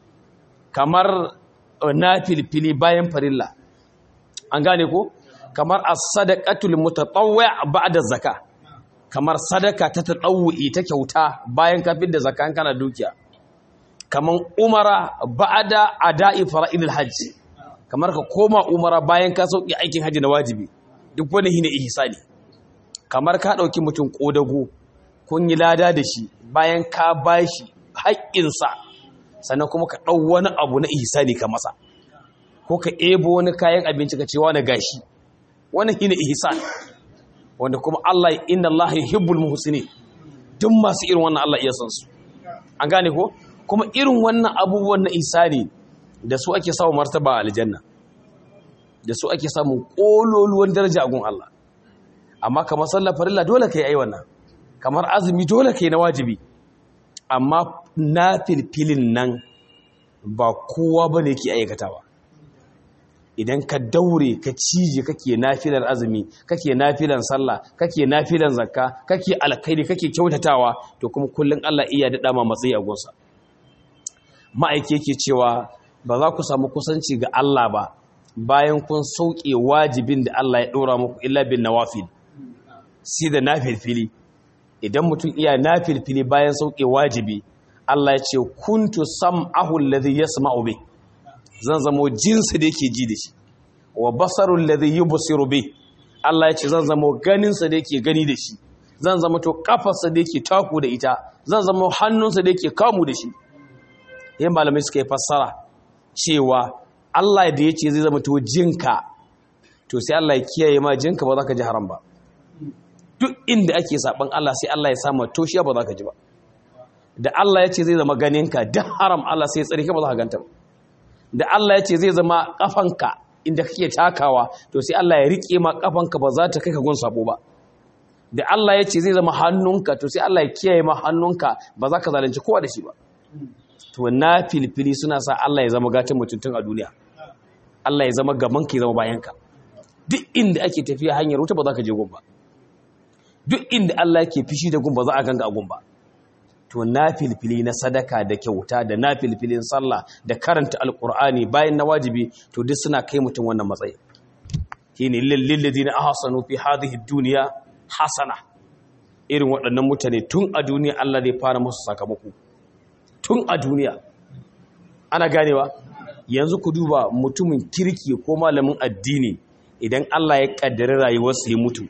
kamar nafilfili bayan farilla an gane ko kamar as-sadaqatul mutatawwi' ba'da zakka kamar sadaka ta tadawwi ta kyauta bayan ka da zakka kana dukiya kamar umara ba'da ada'i fara'idil hajj kamar ka koma umara bayan ka sauki aikin haji na wajibi duk wani shine ihsani kamar ka dauki mutum kodago kun yi lada da shi bayan ka bashi haƙƙinsa sannan kuma ka ɗau wani abu na ihsani ka masa ko ka ebo wani kayan abinci ka ce wani gashi wani shine ihsan wanda kuma Allah inna Allah yuhibbul muhsinin duk masu irin wannan Allah iya san su an gane ko kuma irin wannan abubuwan na ihsani da su ake samu martaba a aljanna da su ake samun kololuwan daraja a gun Allah amma kamar sallar farilla dole kai ai wannan kamar azumi dole kai na wajibi amma na filfilin nan ba kowa bane ke aikatawa idan ka daure ka cije kake nafilar azumi kake nafilan sallah kake nafilan zakka kake alkhairi kake kyautatawa to kuma kullun Allah iya dada ma matsayi a gonsa ma'aike yake cewa ba za ku samu kusanci ga Allah ba bayan kun sauke wajibin da Allah ya dora muku illa bin nawafil sai da nafilfili idan mutum iya nafilfili bayan sauke wajibi Allah ya ce kuntu sam'ahu alladhi yasma'u bih zan zamo jinsi da yake ji da shi wa basarul ladhi yubsiru bi Allah ya ce zan zamo ganin sa da yake gani da shi zan zama to kafarsa da yake taku da ita zan zama hannunsa da yake kamu da shi yayin malamai suka yi fassara cewa Allah da yace zai zama to jinka to sai Allah ya kiyaye ma jinka ba za ka ji haram ba duk inda ake saban Allah sai Allah ya sama toshiya ba za ka ji ba da Allah ya ce zai zama ganinka duk haram Allah sai ya tsare ka ba za ka ganta ba da Allah ya ce zai zama kafanka inda kake takawa to sai Allah ya rike ma kafanka ba za ta kai ka gun sabo ba da Allah ya ce zai zama hannunka to sai Allah ya kiyaye ma hannunka ba za ka zalunci kowa da shi ba to na filfili suna sa Allah ya zama gatan mutuntun a duniya Allah ya zama gaban ka ya zama bayanka duk inda ake tafiya hanyar wuta ba za ka je gun ba duk inda Allah yake fishi da gun ba za a ganga a gun ba to na filfili na sadaka da kyauta da na filfilin sallah da karanta alkur'ani bayan na wajibi to duk suna kai mutum wannan matsayi shine lil ladina ahsanu fi hadhihi dunya hasana irin waɗannan mutane tun a duniya Allah zai fara musu sakamako tun a duniya ana ganewa yanzu ku duba mutumin kirki ko malamin addini idan Allah ya kaddari rayuwarsa ya mutu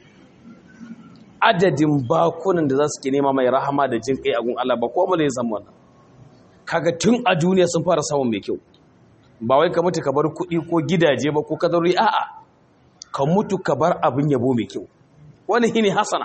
adadin bakunan da za su ke nema mai rahama da jin kai a gun Allah ba ko mu ne san wannan kaga tun a duniya sun fara samun mai kyau ba wai ka mutu ka bar kuɗi ko gidaje ba ko kadarori a'a ka mutu ka bar abin yabo mai kyau wani shine hasana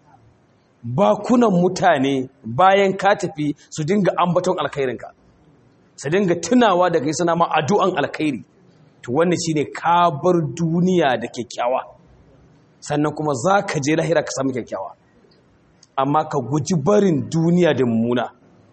bakunan mutane bayan ka tafi su dinga ambaton alkhairinka su dinga tunawa da kai suna ma addu'an alkhairi to wannan shine ka bar duniya da kyakkyawa sannan kuma za ka je lahira ka samu kyakkyawa amma ka guji barin duniya da mummuna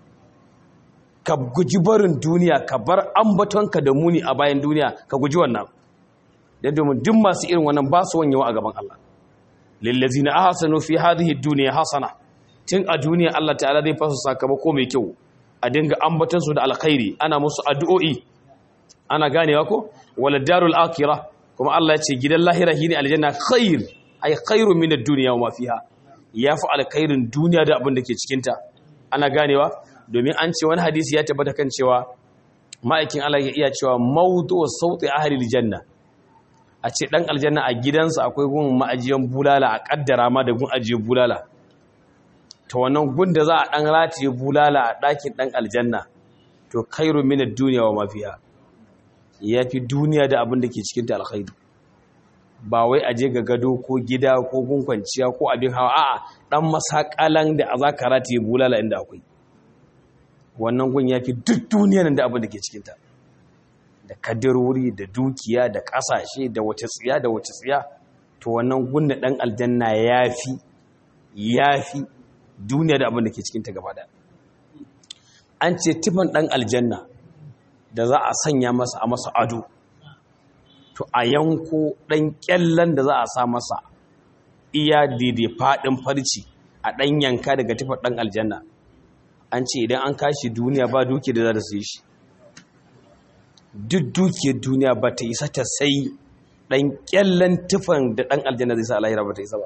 ka guji barin duniya ka bar ambatonka da muni a bayan duniya ka guji wannan don domin duk masu irin wannan ba su wanyewa a gaban Allah lillazina ahsanu fi hadhihi dunya hasana tun a duniya Allah ta'ala zai fasa sakamako mai kyau a dinga ambaton su da alkhairi ana musu addu'o'i ana ganewa ko wala darul akhirah kuma Allah ya ce gidan lahira shine aljanna khair ay khairu min ad-dunya wa ma fiha yafi alkhairin duniya da abin da ke cikin ta ana ganewa domin an ce wani hadisi ya tabbata kan cewa ma'aikin Allah ya iya cewa mawdu sauti ahli aljanna a ce dan aljanna a gidansa akwai gun ma'ajiyan bulala a kaddara ma da gun ajiye bulala to wannan gun da za a dan rataye bulala a dakin dan aljanna to khairu min ad-dunya wa ma fiha yafi duniya da abin da ke cikin ta alkhairi ba wai aje ga gado ko gida ko gun kwanciya ko abin hawa a'a dan masakalan da a zaka rataye bulala inda akwai wannan gun yafi duk duniyar da abin da ke cikin ta da kadarori da dukiya da kasashe da wace tsiya da wace tsiya to wannan gun da dan aljanna yafi yafi duniya da abin da ke cikin ta gaba da an ce tifan dan aljanna da za a sanya masa a masa ado to a yanko ɗan ƙyallen da za a sa masa iya daidai faɗin farci a ɗan yanka daga tufar ɗan aljanna an ce idan an kashi duniya ba duki da za ta sai shi duk dukiyar duniya ba ta isa ta sai ɗan ƙyallen tufan da ɗan aljanna zai sa alahira ba ta isa ba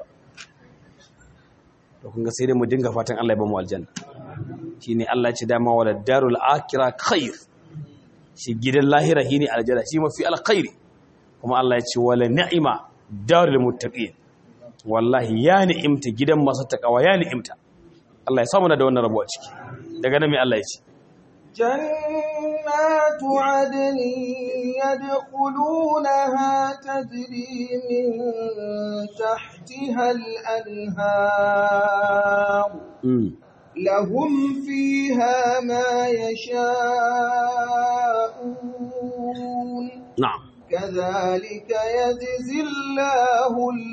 da kunga sai dai mu dinga fatan Allah ya ba mu aljanna shi ne Allah ce dama wa da darul akira khair shi gidan lahira shi ne aljanna shi mafi alkhairi kuma Allah ya ce wala ni'ima darul muttaqin wallahi ya ni'imta gidan masu takawa ya ni'imta Allah ya samu da wannan rabo a ciki daga nan mai Allah ya ce جنات عدن يدخلونها تجري من تحتها الأنهار لهم فيها ما يشاءون نعم كذلك يجزي الله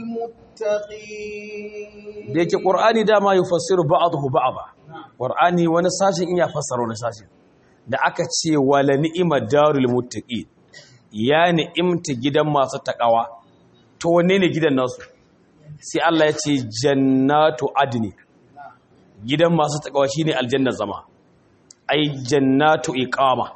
المتقين da yake ƙur'ani dama yi fassiru ba'adahu ba'ada ƙur'ani wani sashen iya fassara wani sashen da aka ce wala ni'ima darul muttaqi ya ni'imta gidan masu takawa to wanne ne gidan nasu sai Allah ya ce jannatu adni gidan masu takawa shine aljannar zama ai jannatu iqama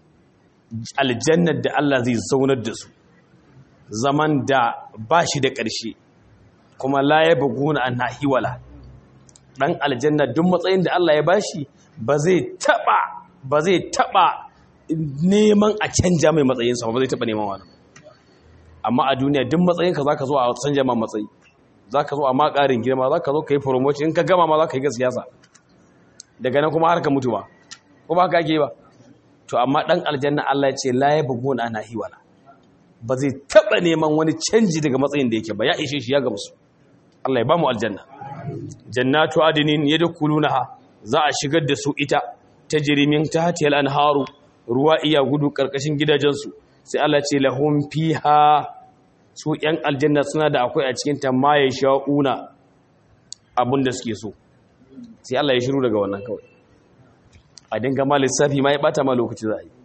aljannar da Allah zai zaunar da su zaman da ba shi da ƙarshe kuma la ya buguna an nahiwala dan aljanna duk matsayin da Allah ya bashi ba zai taba ba zai taba neman a canja mai matsayinsa ba zai taba neman wani amma a duniya duk matsayinka zaka zo a canja ma matsayi zaka zo a ma ƙarin girma zaka zo ka yi promotion in ka gama ma zaka yi ga siyasa daga nan kuma har ka mutu ba ko ba haka ake ba to amma dan aljanna Allah ya ce la ya buguna an nahiwala ba zai taba neman wani canji daga matsayin da yake ba ya ishe shi ya gamsu Allah ya ba mu aljanna jannatu adinin yadkhulunaha za a shigar da su ita tajri min tahtiha al-anharu ruwa iya gudu karkashin gidajensu sai Allah ce lahum fiha su yan aljanna suna da akwai a cikin ta ma sha'una abinda suke so sai Allah ya shiru daga wannan kawai a dinga ma lissafi ma ya bata ma lokaci za a yi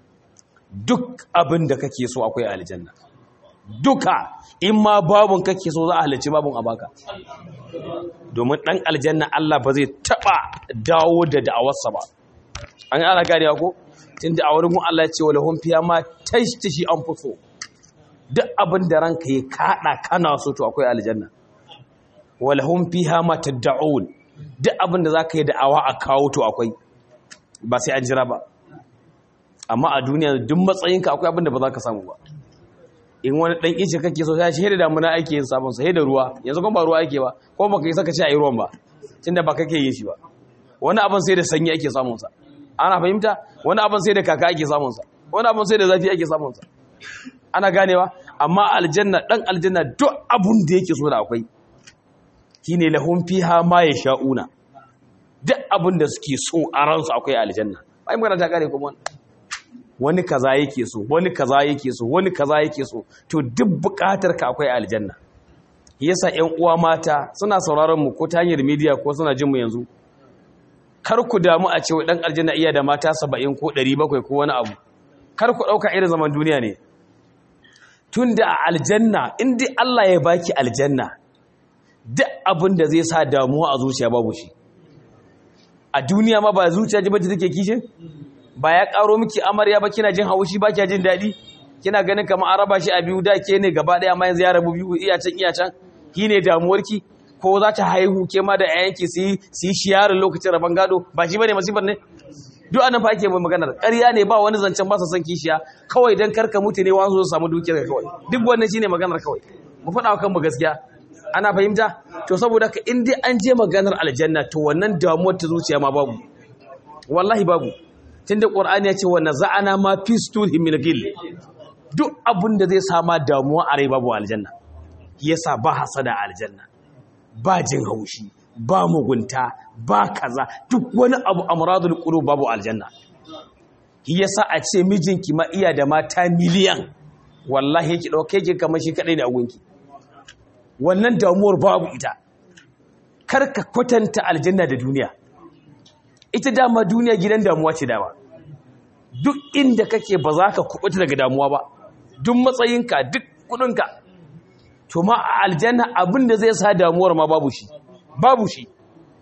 duk abin da kake so akwai aljanna duka in ma babun kake so za a halarci babun a baka domin dan aljanna Allah ba zai taba dawo da da'awarsa ba an ana gane ko tunda a wurin Allah ya ce wala hum fiya ma tashtashi anfusu duk abin da ranka ya kada kana so to akwai aljanna wala hum fiha ma tad'un duk abin da zaka yi da'awa a kawo to akwai ba sai an jira ba amma a duniya duk matsayinka akwai abin da ba za ka samu ba in wani dan ice kake so sai shi da damuna ake yin sabon sa da ruwa yanzu kuma ba ruwa ake ba ko baka yi saka ci a yi ruwan ba tunda ba kake yin shi ba wani abin sai da sanyi ake samun sa ana fahimta wani abin sai da kaka ake samun sa wani abin sai da zafi ake samun sa ana ganewa amma aljanna dan aljanna duk abun da yake so da akwai shine lahum fiha ma yasha'una duk abun da suke so a ransu akwai aljanna ai magana ta kare kuma wani kaza yake so wani kaza yake so wani kaza yake so to duk bukatar ka akwai aljanna yasa ƴan uwa mata suna sauraron mu ko ta hanyar media ko suna jin mu yanzu kar ku damu a cewa dan aljanna iya da mata 70 ko 700 ko wani abu kar ku dauka irin zaman duniya ne tunda a aljanna in dai Allah ya baki aljanna duk abin da zai sa damuwa a zuciya babu shi a duniya ma ba zuciya ji bace take kishin ba ya karo miki amarya ba kina jin haushi ba kina jin daɗi kina ganin kamar an raba shi a biyu da ke ne gaba ɗaya amma yanzu ya rabu biyu iya can iya can ki ne damuwarki ko za ta haihu ke ma da ƴaƴanki su yi su yi shiyarin lokacin raban gado ba shi bane masifar ne duk anan fa ake maganar ƙarya ne ba wani zancen ba sa son kishiya kawai dan karka mutu ne wani su samu dukiyar kawai duk wannan shine maganar kawai mu faɗa wa kanmu gaskiya ana fahimta to saboda ka in dai an je maganar aljanna to wannan damuwar ta zuciya ma babu wallahi babu tunda qur'ani ya ce wa naza'ana ma fi sturhim min ghil duk abin da zai sama damuwa a rai babu aljanna yasa ba hasada aljanna ba jin haushi ba mugunta ba kaza duk wani abu amradul qulub babu aljanna yasa a ce mijinki ma iya da mata miliyan wallahi yake dauke ki kamar shi kadai ne a gunki wannan damuwar babu ita karka kwatanta aljanna da duniya ita dama duniya gidan damuwa ce dama duk inda kake ba za ka kubuta daga damuwa ba duk matsayinka duk kudinka to ma a aljanna abin da zai sa damuwar ma babu shi babu shi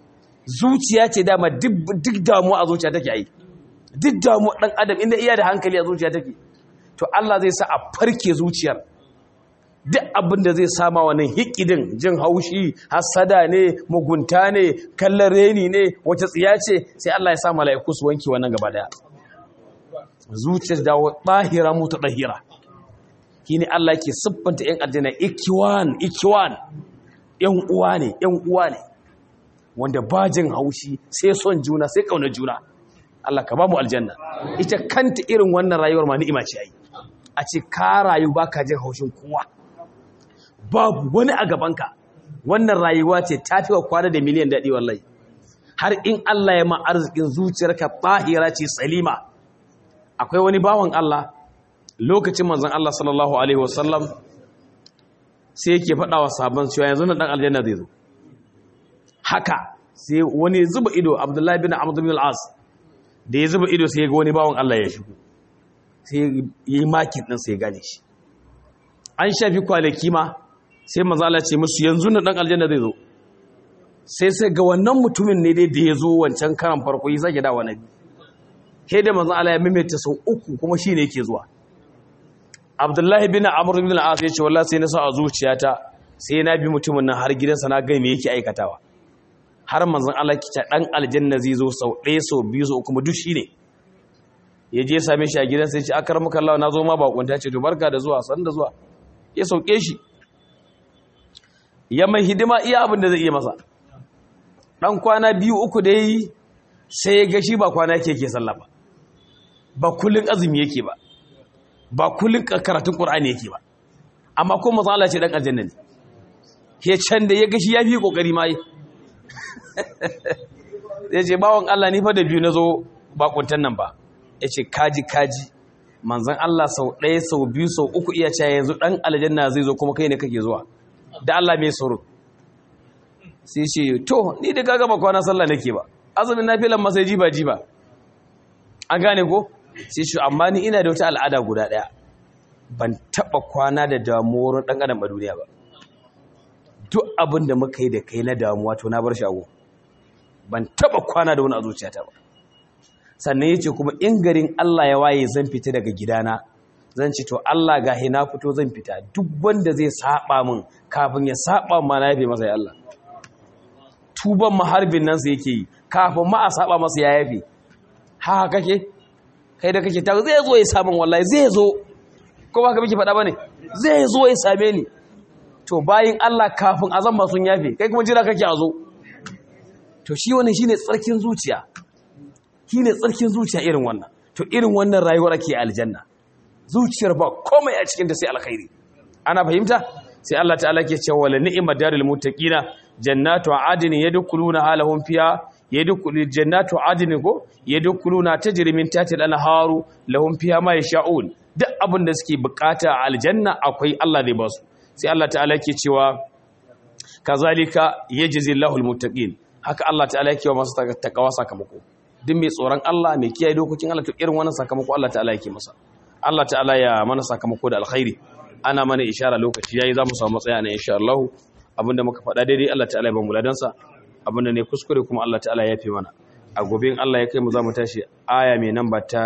zuciya ce dama duk damuwa a zuciya take yi duk damuwa ɗan adam inda iya da hankali a zuciya take to Allah zai sa a farke zuciyar duk abin da zai sama wannan hikidin jin haushi hasada ne mugunta ne kallon reni ne wace tsiya ce sai Allah ya sa mala'iku su wanke wannan gaba daya zuciyar da tahira mutu tahira shine Allah yake siffanta yan aljanna ikiwan ikiwan yan uwa ne yan uwa ne wanda ba jin haushi sai son juna sai kauna juna Allah ka ba mu aljanna ita kanta irin wannan rayuwar ma ni'ima ce ai a ce ka rayu baka jin haushin kowa babu wani a gabanka wannan rayuwa ce ta fi wa kwana da miliyan daɗi wallahi har in Allah ya ma arzikin zuciyarka tahira ce salima akwai wani bawan Allah lokacin manzon Allah sallallahu alaihi wasallam sai yake faɗa wa sabon cewa yanzu na ɗan aljanna zai zo haka sai wani zuba ido Abdullahi bin Amr bin al-As da ya zuba ido sai ya ga wani bawan Allah ya shigo sai ya yi makin ɗin sai ya gane shi an shafi kwanaki ma sai mazala ce musu yanzu na ɗan aljanna zai zo sai sai ga wannan mutumin ne dai da ya zo wancan karan farko yi zage dawa na biyu he da manzan Allah ya maimaita sau uku kuma shi ne yake zuwa abdullahi bin amur bin al'as ya ce wallah sai na sa a zuciyata sai na bi mutumin nan har gidansa na gani me yake aikatawa har manzan Allah ki ta ɗan aljanna zai zo sau ɗaya sau biyu sau kuma duk shi ne ya je same shi a gidansa ya ce akar muka Allah na zo ma bakunta ce to barka da zuwa san da zuwa ya sauke shi ya mai hidima iya abin da zai iya masa ɗan kwana biyu uku da yi sai ya gashi ba kwana yake ke sallah ba ba kullum azumi yake ba ba kullum karatun ƙur'ani yake ba amma kuma matsala ce ɗan aljanna ne ya can da ya gashi ya fi ƙoƙari ma yi ya ce bawon Allah ni fa da biyu na zo bakuntan nan ba ya ce kaji kaji manzan Allah sau ɗaya sau biyu sau uku iya cewa yanzu ɗan aljanna zai zo kuma kai ne kake zuwa da Allah mai tsoro sai ce to ni da kaga ba kwana sallah nake ba azumin nafilan ma sai jiba jiba an gane ko sai shi amma ni ina da wata al'ada guda ɗaya ban taɓa kwana da damuwar ɗan adam a duniya ba duk abin da muka yi da kai na damuwa to na bar shago ban taɓa kwana da wani a zuciyata ba sannan ya ce kuma in garin Allah ya waye zan fita daga gidana zan ce to Allah ga na fito zan fita duk wanda zai saba min kafin ya saba ma na yafe masa ya Allah tuban maharbin nan sai yake yi kafin ma a saba masa ya yafe ha kake kai da kake ta zai zo ya samun wallahi zai zo ko ba ka miki faɗa bane zai zo ya same ni to bayin Allah kafin azan ba sun yafe kai kuma jira kake a zo to shi wannan shine tsarkin zuciya shine tsarkin zuciya irin wannan to irin wannan rayuwar ake aljanna zuciyar ba komai a cikin ta sai alkhairi ana fahimta sai Allah ta'ala ke cewa wala ni'mat darul muttaqina jannatu adnin yadkhuluna halahum fiha yadkhulu jannatu adnin ko yadkhuluna tajri min tahtiha al-anharu lahum fiha ma yasha'un duk abin da suke bukata a aljanna akwai Allah zai ba su sai Allah ta'ala ke cewa kazalika yajzi Allahul muttaqin haka Allah ta'ala yake wa masu takawa sakamako duk mai tsoron Allah mai kiyaye dokokin Allah to irin wannan sakamako Allah ta'ala yake masa Allah ta'ala ya mana sakamako da alkhairi ana mana ishara lokaci yayi zamu samu matsaya ne insha Allah abinda muka faɗa daidai Allah ta'ala ya ba mu ladansa abinda ne kuskure kuma Allah ta'ala ya yafe mana a gobe in Allah ya kai mu zamu tashi aya mai namba ta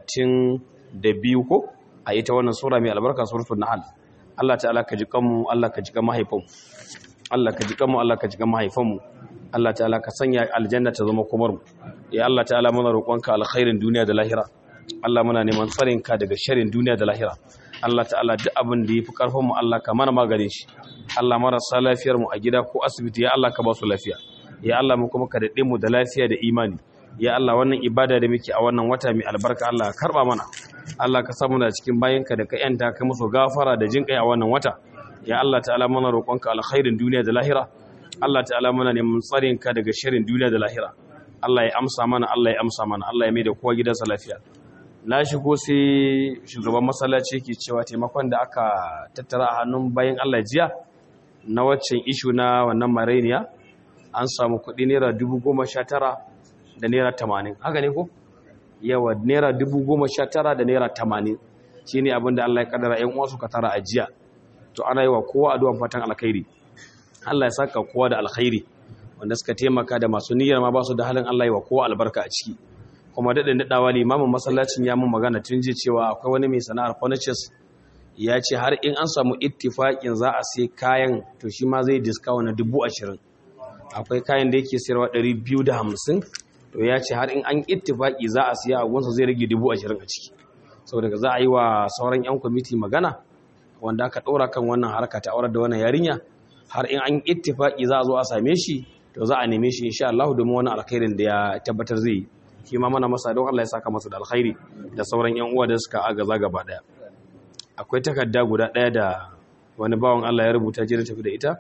32 ko a ita wannan sura mai albarka suratul nahl Allah ta'ala ka ji kanmu Allah ka ji kan mahaifanmu Allah ka ji kanmu Allah ka ji kan mahaifanmu Allah ta'ala ka sanya aljanna ta zama komar mu ya Allah ta'ala muna roƙonka alkhairin duniya da lahira Allah muna neman tsarin ka daga sharrin duniya da lahira Allah ta'ala duk abin da yafi karfin mu Allah ka mana maganin shi Allah marasa lafiyar mu a gida ko asibiti ya Allah ka ba su lafiya ya Allah mu kuma ka dade mu da lafiya da imani ya Allah wannan ibada da muke a wannan wata mai albarka Allah ka karba mana Allah ka samu da cikin bayanka da ka yanta ka musu gafara da jinkai a wannan wata ya Allah ta'ala muna roƙonka alkhairin duniya da lahira Allah ta'ala muna neman tsarin ka daga shirin duniya da lahira Allah ya amsa mana Allah ya amsa mana Allah ya mai da kowa gidansa lafiya na shigo sai shugaban masallaci ke cewa taimakon da aka tattara a hannun bayan Allah jiya na waccan ishu na wannan marainiya an samu kuɗi naira dubu goma sha tara da naira tamanin haka ne ko yawa naira dubu goma sha tara da naira tamanin shi ne abinda Allah ya kaddara ‘yan uwa suka tara a jiya to ana yi wa kowa addu'an fatan alkhairi Allah ya saka kowa da alkhairi wanda suka taimaka da masu niyyar ma ba su da halin Allah yi wa kowa albarka a ciki kuma daɗin daɗawa limamin masallacin ya mun magana tun ji cewa akwai wani mai sana'ar furnitures ya ce har in an samu ittifaƙin za a sai kayan to shi ma zai diskawa na dubu ashirin akwai kayan da yake sayarwa ɗari biyu da hamsin to ya ce har in an ittifaƙi za a siya a gunsa zai rage dubu ashirin a ciki saboda za a yi wa sauran 'yan kwamiti magana wanda aka ɗora kan wannan harka ta aurar da wannan yarinya har in an ittifaƙi za a zo a same shi to za a neme shi insha Allah domin wani alkhairin da ya tabbatar zai yi shi ma mana masa don Allah ya saka masa da alkhairi da sauran 'yan uwa da suka agaza gaba daya akwai takarda guda daya da wani bawan Allah ya rubuta jira tafi da ita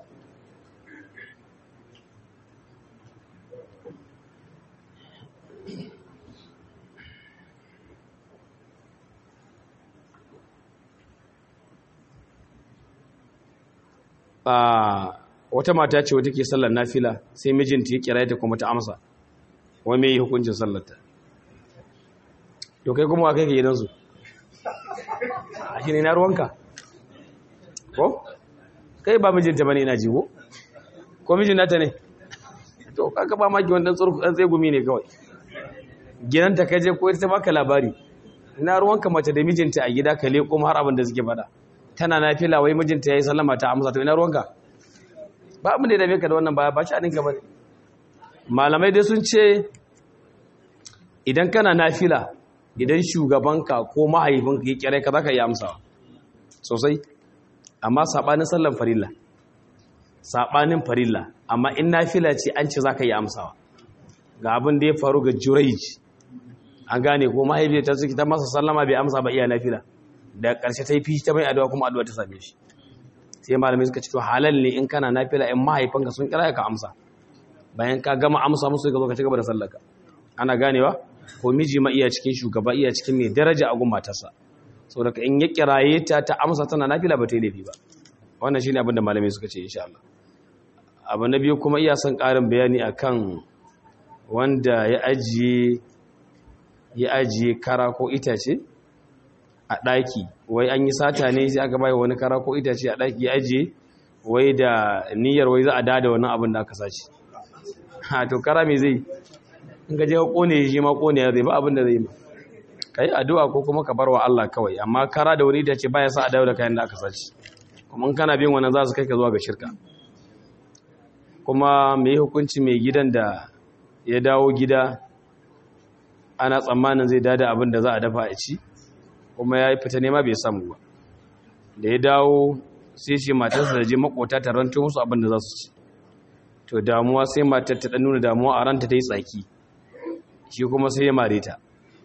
wata mata ce wata ke sallar nafila sai mijinta ya kira ta kuma ta amsa wai me yi hukuncin sallarta to kai kuma kai ke gidansu a shi ne na ruwanka ko kai ba mijinta bane ina jigo ko mijin nata ne to kaka ba maki wani tsurku dan tsegumi ne kawai gidanta ka je ko ita baka labari ina ruwanka mace da mijinta a gida ka leko har abin da suke fada tana nafila wai mijinta yayi sallama ta amsa to ina ruwanka ba abin da ya dame ka da wannan baya ba shi a ninka bane malamai dai sun ce idan kana nafila idan shugabanka ko mahaifinka ya kire ka zaka yi amsawa sosai amma sabanin sallan farilla sabanin farilla amma in nafila ce an ce zaka yi amsawa ga abin da ya faru ga Jurayj an gane ko mahaifiyar ta suke ta masa sallama bai amsa ba iya nafila da ƙarshe ta yi fishi ta mai addu'a kuma addu'a ta same shi sai malamai suka ce to halal ne in kana nafila in mahaifanka sun kira ka amsa bayan ka gama amsa musu ka zo ka ci gaba da sallarka ana ganewa ko miji ma iya cikin shugaba iya cikin mai daraja a gun matarsa saboda in ya kiraye ta ta amsa tana nafila ba ta yi laifi ba wannan shine abin da malamai suka ce insha Allah abu na biyu kuma iya son ƙarin bayani akan wanda ya ajiye ya ajiye kara ko itace a ɗaki wai an yi sata ne sai aka bai wani kara ko itace a ɗaki ya ajiye wai da niyyar wai za a dada wannan abin da aka sace ha to kara me zai in ka je ka kone shi ma kone ya zai ba abin da zai ma kai addu'a ko kuma ka bar wa Allah kawai amma kara da wani itace baya sa a dawo da kayan da aka sace kuma in kana bin wannan za su kai ka zuwa ga shirka kuma me hukunci mai gidan da ya dawo gida ana tsammanin zai dada abin da za a dafa a ci kuma ya fita nema bai samu ba da ya dawo sai ce matarsa da je makota ta ranto musu abin da za su ci to damuwa sai matar ta nuna damuwa a ranta ta yi tsaki shi kuma sai ya mare ta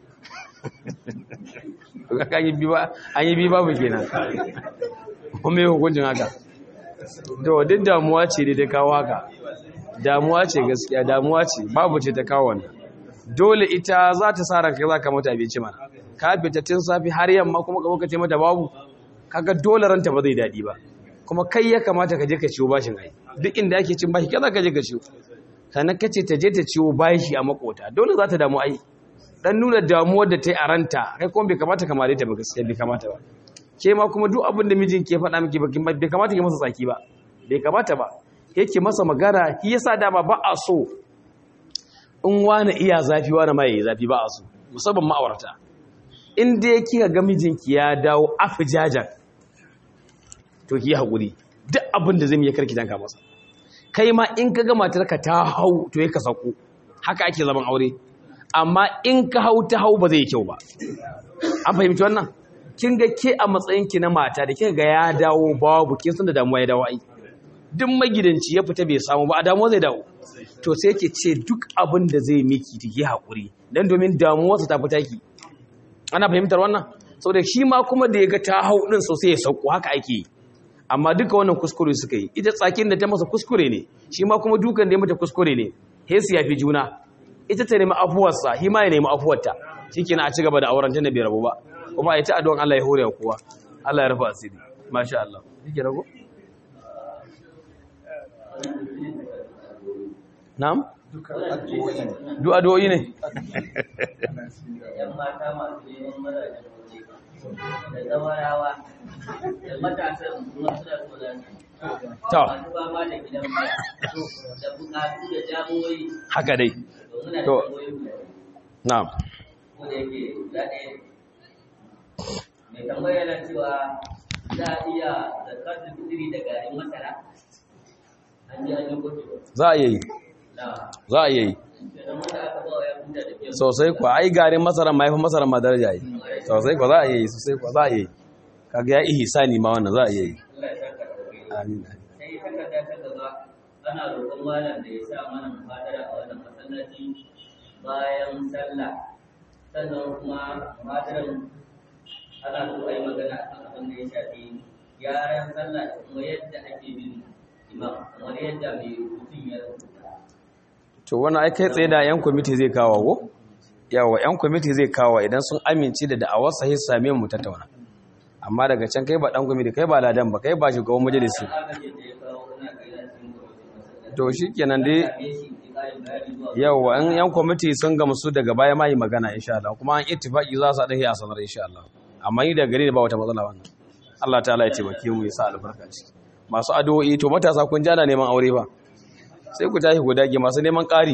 an yi bi babu kenan kuma yi hukuncin haka to duk damuwa ce da ta kawo haka damuwa ce gaskiya damuwa ce babu ce ta kawo wannan dole ita za ta sa ranka za ka mata abinci mana ka fita tun safi har yamma kuma ka lokaci mata babu kaga dole ranta ba zai daɗi ba kuma kai ya kamata ka je ka ciwo bashin ai duk inda ake cin bashi kaza ka je ka ciwo sannan ka ce ta je ta ciwo bashi a makota dole za ta damu ai dan nuna damuwar da ta yi a ranta kai kuma bai kamata ka mare ta ba gaskiya bai kamata ba ke ma kuma duk abin da mijin ke faɗa miki bai kamata ki masa tsaki ba bai kamata ba yake masa magana shi yasa dama ba a so in wani iya zafi wani ma yayi zafi ba a so musamman ma'aurata in dai kika ga mijinki ya dawo afijajan to ki haƙuri duk abin da zai yi karki danka masa kai ma in ka ga matarka ta hau to ka sako haka ake zaman aure amma in ka hau ta hau ba zai yi kyau ba an fahimci wannan kin ga ke a matsayinki na mata da kika ga ya dawo babu kin san da damuwa ya dawo ai duk magidanci ya fita bai samu ba a damuwa zai dawo to sai ke ce duk abin da zai miki take haƙuri dan domin damuwarsa ta fita ki ana fahimtar wannan saboda shi ma kuma da ya ga ta hau din sosai ya sauko haka ake yi amma duka wannan kuskure suka yi ita tsakin da ta masa kuskure ne shi ma kuma dukan da ya mata kuskure ne hesu ya fi juna ita ta nemi afuwarsa shi ma ya nemi afuwarta shi kenan a ci gaba da auren tun da bai rabu ba kuma ita addu'an Allah ya hore kowa Allah ya rufa asiri masha Allah yake rago na'am duk addu'o'i ne yan mata masu neman mazajen waje da zawarawa da matasan masu da tsoron to masu fama da gidan baya da bukatu da damuwoyi haka dai domin da To. damuwoyi guda biyu. na'am ko da yake guda ɗaya ne. mai tambaya yana cewa za a iya zakatun fitiri da garin masara an ji an yi gudu za a yi na za a yi da zama da aka ba wa ya huta da kyau sosai kuwa ai garin masara ma yafi masara ma daraja yi sosai kuwa za a yi sosai kuwa za a yi kaga ya ihsani ma wannan za a yi Allah ya saka da kai amin sai takarda ta gaba ana roƙon malam da ya sa mana muhadara a wannan masallaci bayan sallah sannan kuma muhadaran ana so a yi magana a kan abin da ya shafi gyaran sallah da kuma yadda ake bin imam kamar yadda mai rubutun ya rubuta to wannan ai kai tsaye da yan kwamiti zai kawo ko yawa yan kwamiti zai kawo idan sun amince da da'awar sahih same mu tattauna amma daga can kai ba dan kwamiti kai ba ladan ba kai ba shugaban majalisi agajin da ya kawo ina kai na cikin gwamnatin masallaci to shikenan dai same shi ki ƙarin bayani zuwa yawa in yan kwamiti sun gamsu daga baya ma yi magana insha Allah kuma an ittifaki za su dahi a sanar insha Allah amma ni da gari da ba wata matsala wannan Allah ta'ala ya taimake mu ya sa albarka ciki masu addu'o'i to matasa kun jana neman aure ba sai ku tashi ku dage masu neman ƙari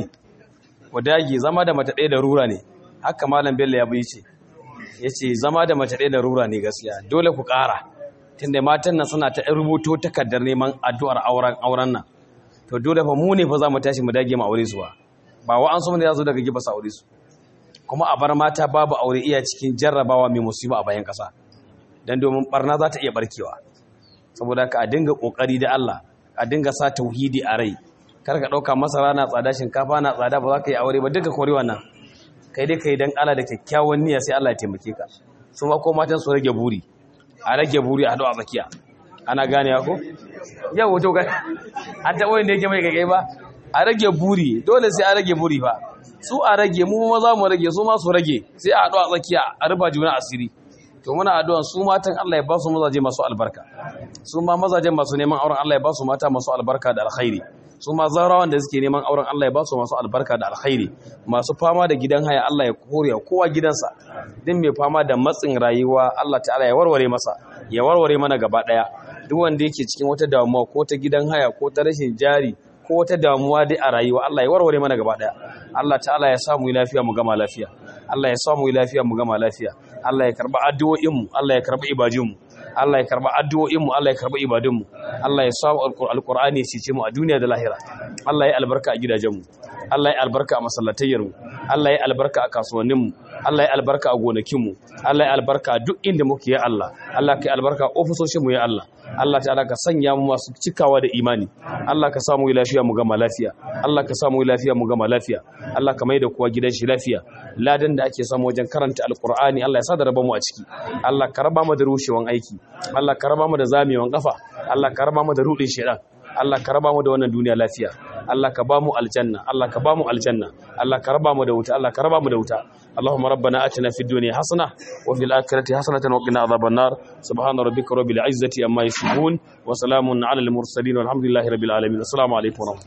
ku dage zama da mace ɗaya da rura ne haka malam bello ya bi ce ya ce zama da mace ɗaya da rura ne gaskiya dole ku ƙara tunda matan nan suna ta rubuto takardar neman addu'ar auren auren nan to dole fa mu ne fa za mu tashi mu dage mu aure su ba ba wa an so mu da zo daga giba su aure su kuma a bar mata babu aure iya cikin jarrabawa mai musiba a bayan kasa dan domin barna za ta iya barkewa saboda haka a dinga kokari da Allah a dinga sa tauhidi a rai kar ka dauka masara na tsada shinkafa na tsada ba za ka yi aure ba duka kore wannan kai dai kai dan Allah da kyakkyawan niyya sai Allah ya taimake ka su ma ko matan su rage buri a rage buri a hadu a tsakiya ana gane ko yau wato ga an taɓa wanda yake mai kai ba a rage buri dole sai a rage buri fa su a rage mu ma za mu rage su ma su rage sai a haɗu a tsakiya a rufa juna asiri to muna addu'an su matan Allah ya ba su mazaje masu albarka su ma mazajen masu neman auren Allah ya ba su mata masu albarka da alkhairi su ma zarawan da suke neman auren Allah ya ba su masu albarka da alkhairi masu fama da gidan haya Allah ya kore kowa gidansa din mai fama da matsin rayuwa Allah ta'ala ya warware masa ya warware mana gaba daya duk wanda yake cikin wata damuwa ko ta gidan haya ko ta rashin jari ko wata damuwa dai a rayuwa Allah ya warware mana gaba daya Allah ta'ala ya samu lafiya mu gama lafiya Allah ya samu lafiya mu gama lafiya Allah ya karba addu'o'in mu Allah ya karba ibadun mu Allah ya karba addu'o'in mu Allah ya karba ibadun mu Allah ya samu alqur'ani ya cice mu a duniya da lahira Allah ya albarka a gidajen mu Allah ya albarka a masallatayyar mu Allah ya albarka a kasuwannin mu Allah ya albarka a gonakin mu Allah ya albarka a duk inda muke ya Allah Allah ka albarka a ofisoshin mu ya Allah Allah ta'ala ka sanya mu masu cikawa da imani Allah ka samu lafiya mu gama lafiya Allah ka samu lafiya mu gama lafiya Allah ka mai da kowa gidan shi lafiya ladan da ake samu wajen karanta alqur'ani Allah ya sa da raba mu a ciki Allah ka raba mu da rushewan aiki Allah ka raba mu da zamewan kafa Allah ka raba mu da rudin shedan Allah ka raba mu da wannan duniya lafiya Allah ka ba mu aljanna Allah ka ba mu aljanna Allah ka raba mu da wuta Allah ka raba mu da wuta Allahumma rabbana atina fid dunya hasana wa fil akhirati hasanatan wa qina adhaban nar subhana rabbika rabbil izzati amma yasifun wa salamun ala al mursalin walhamdulillahi rabbil alamin assalamu alaikum wa rahmatullahi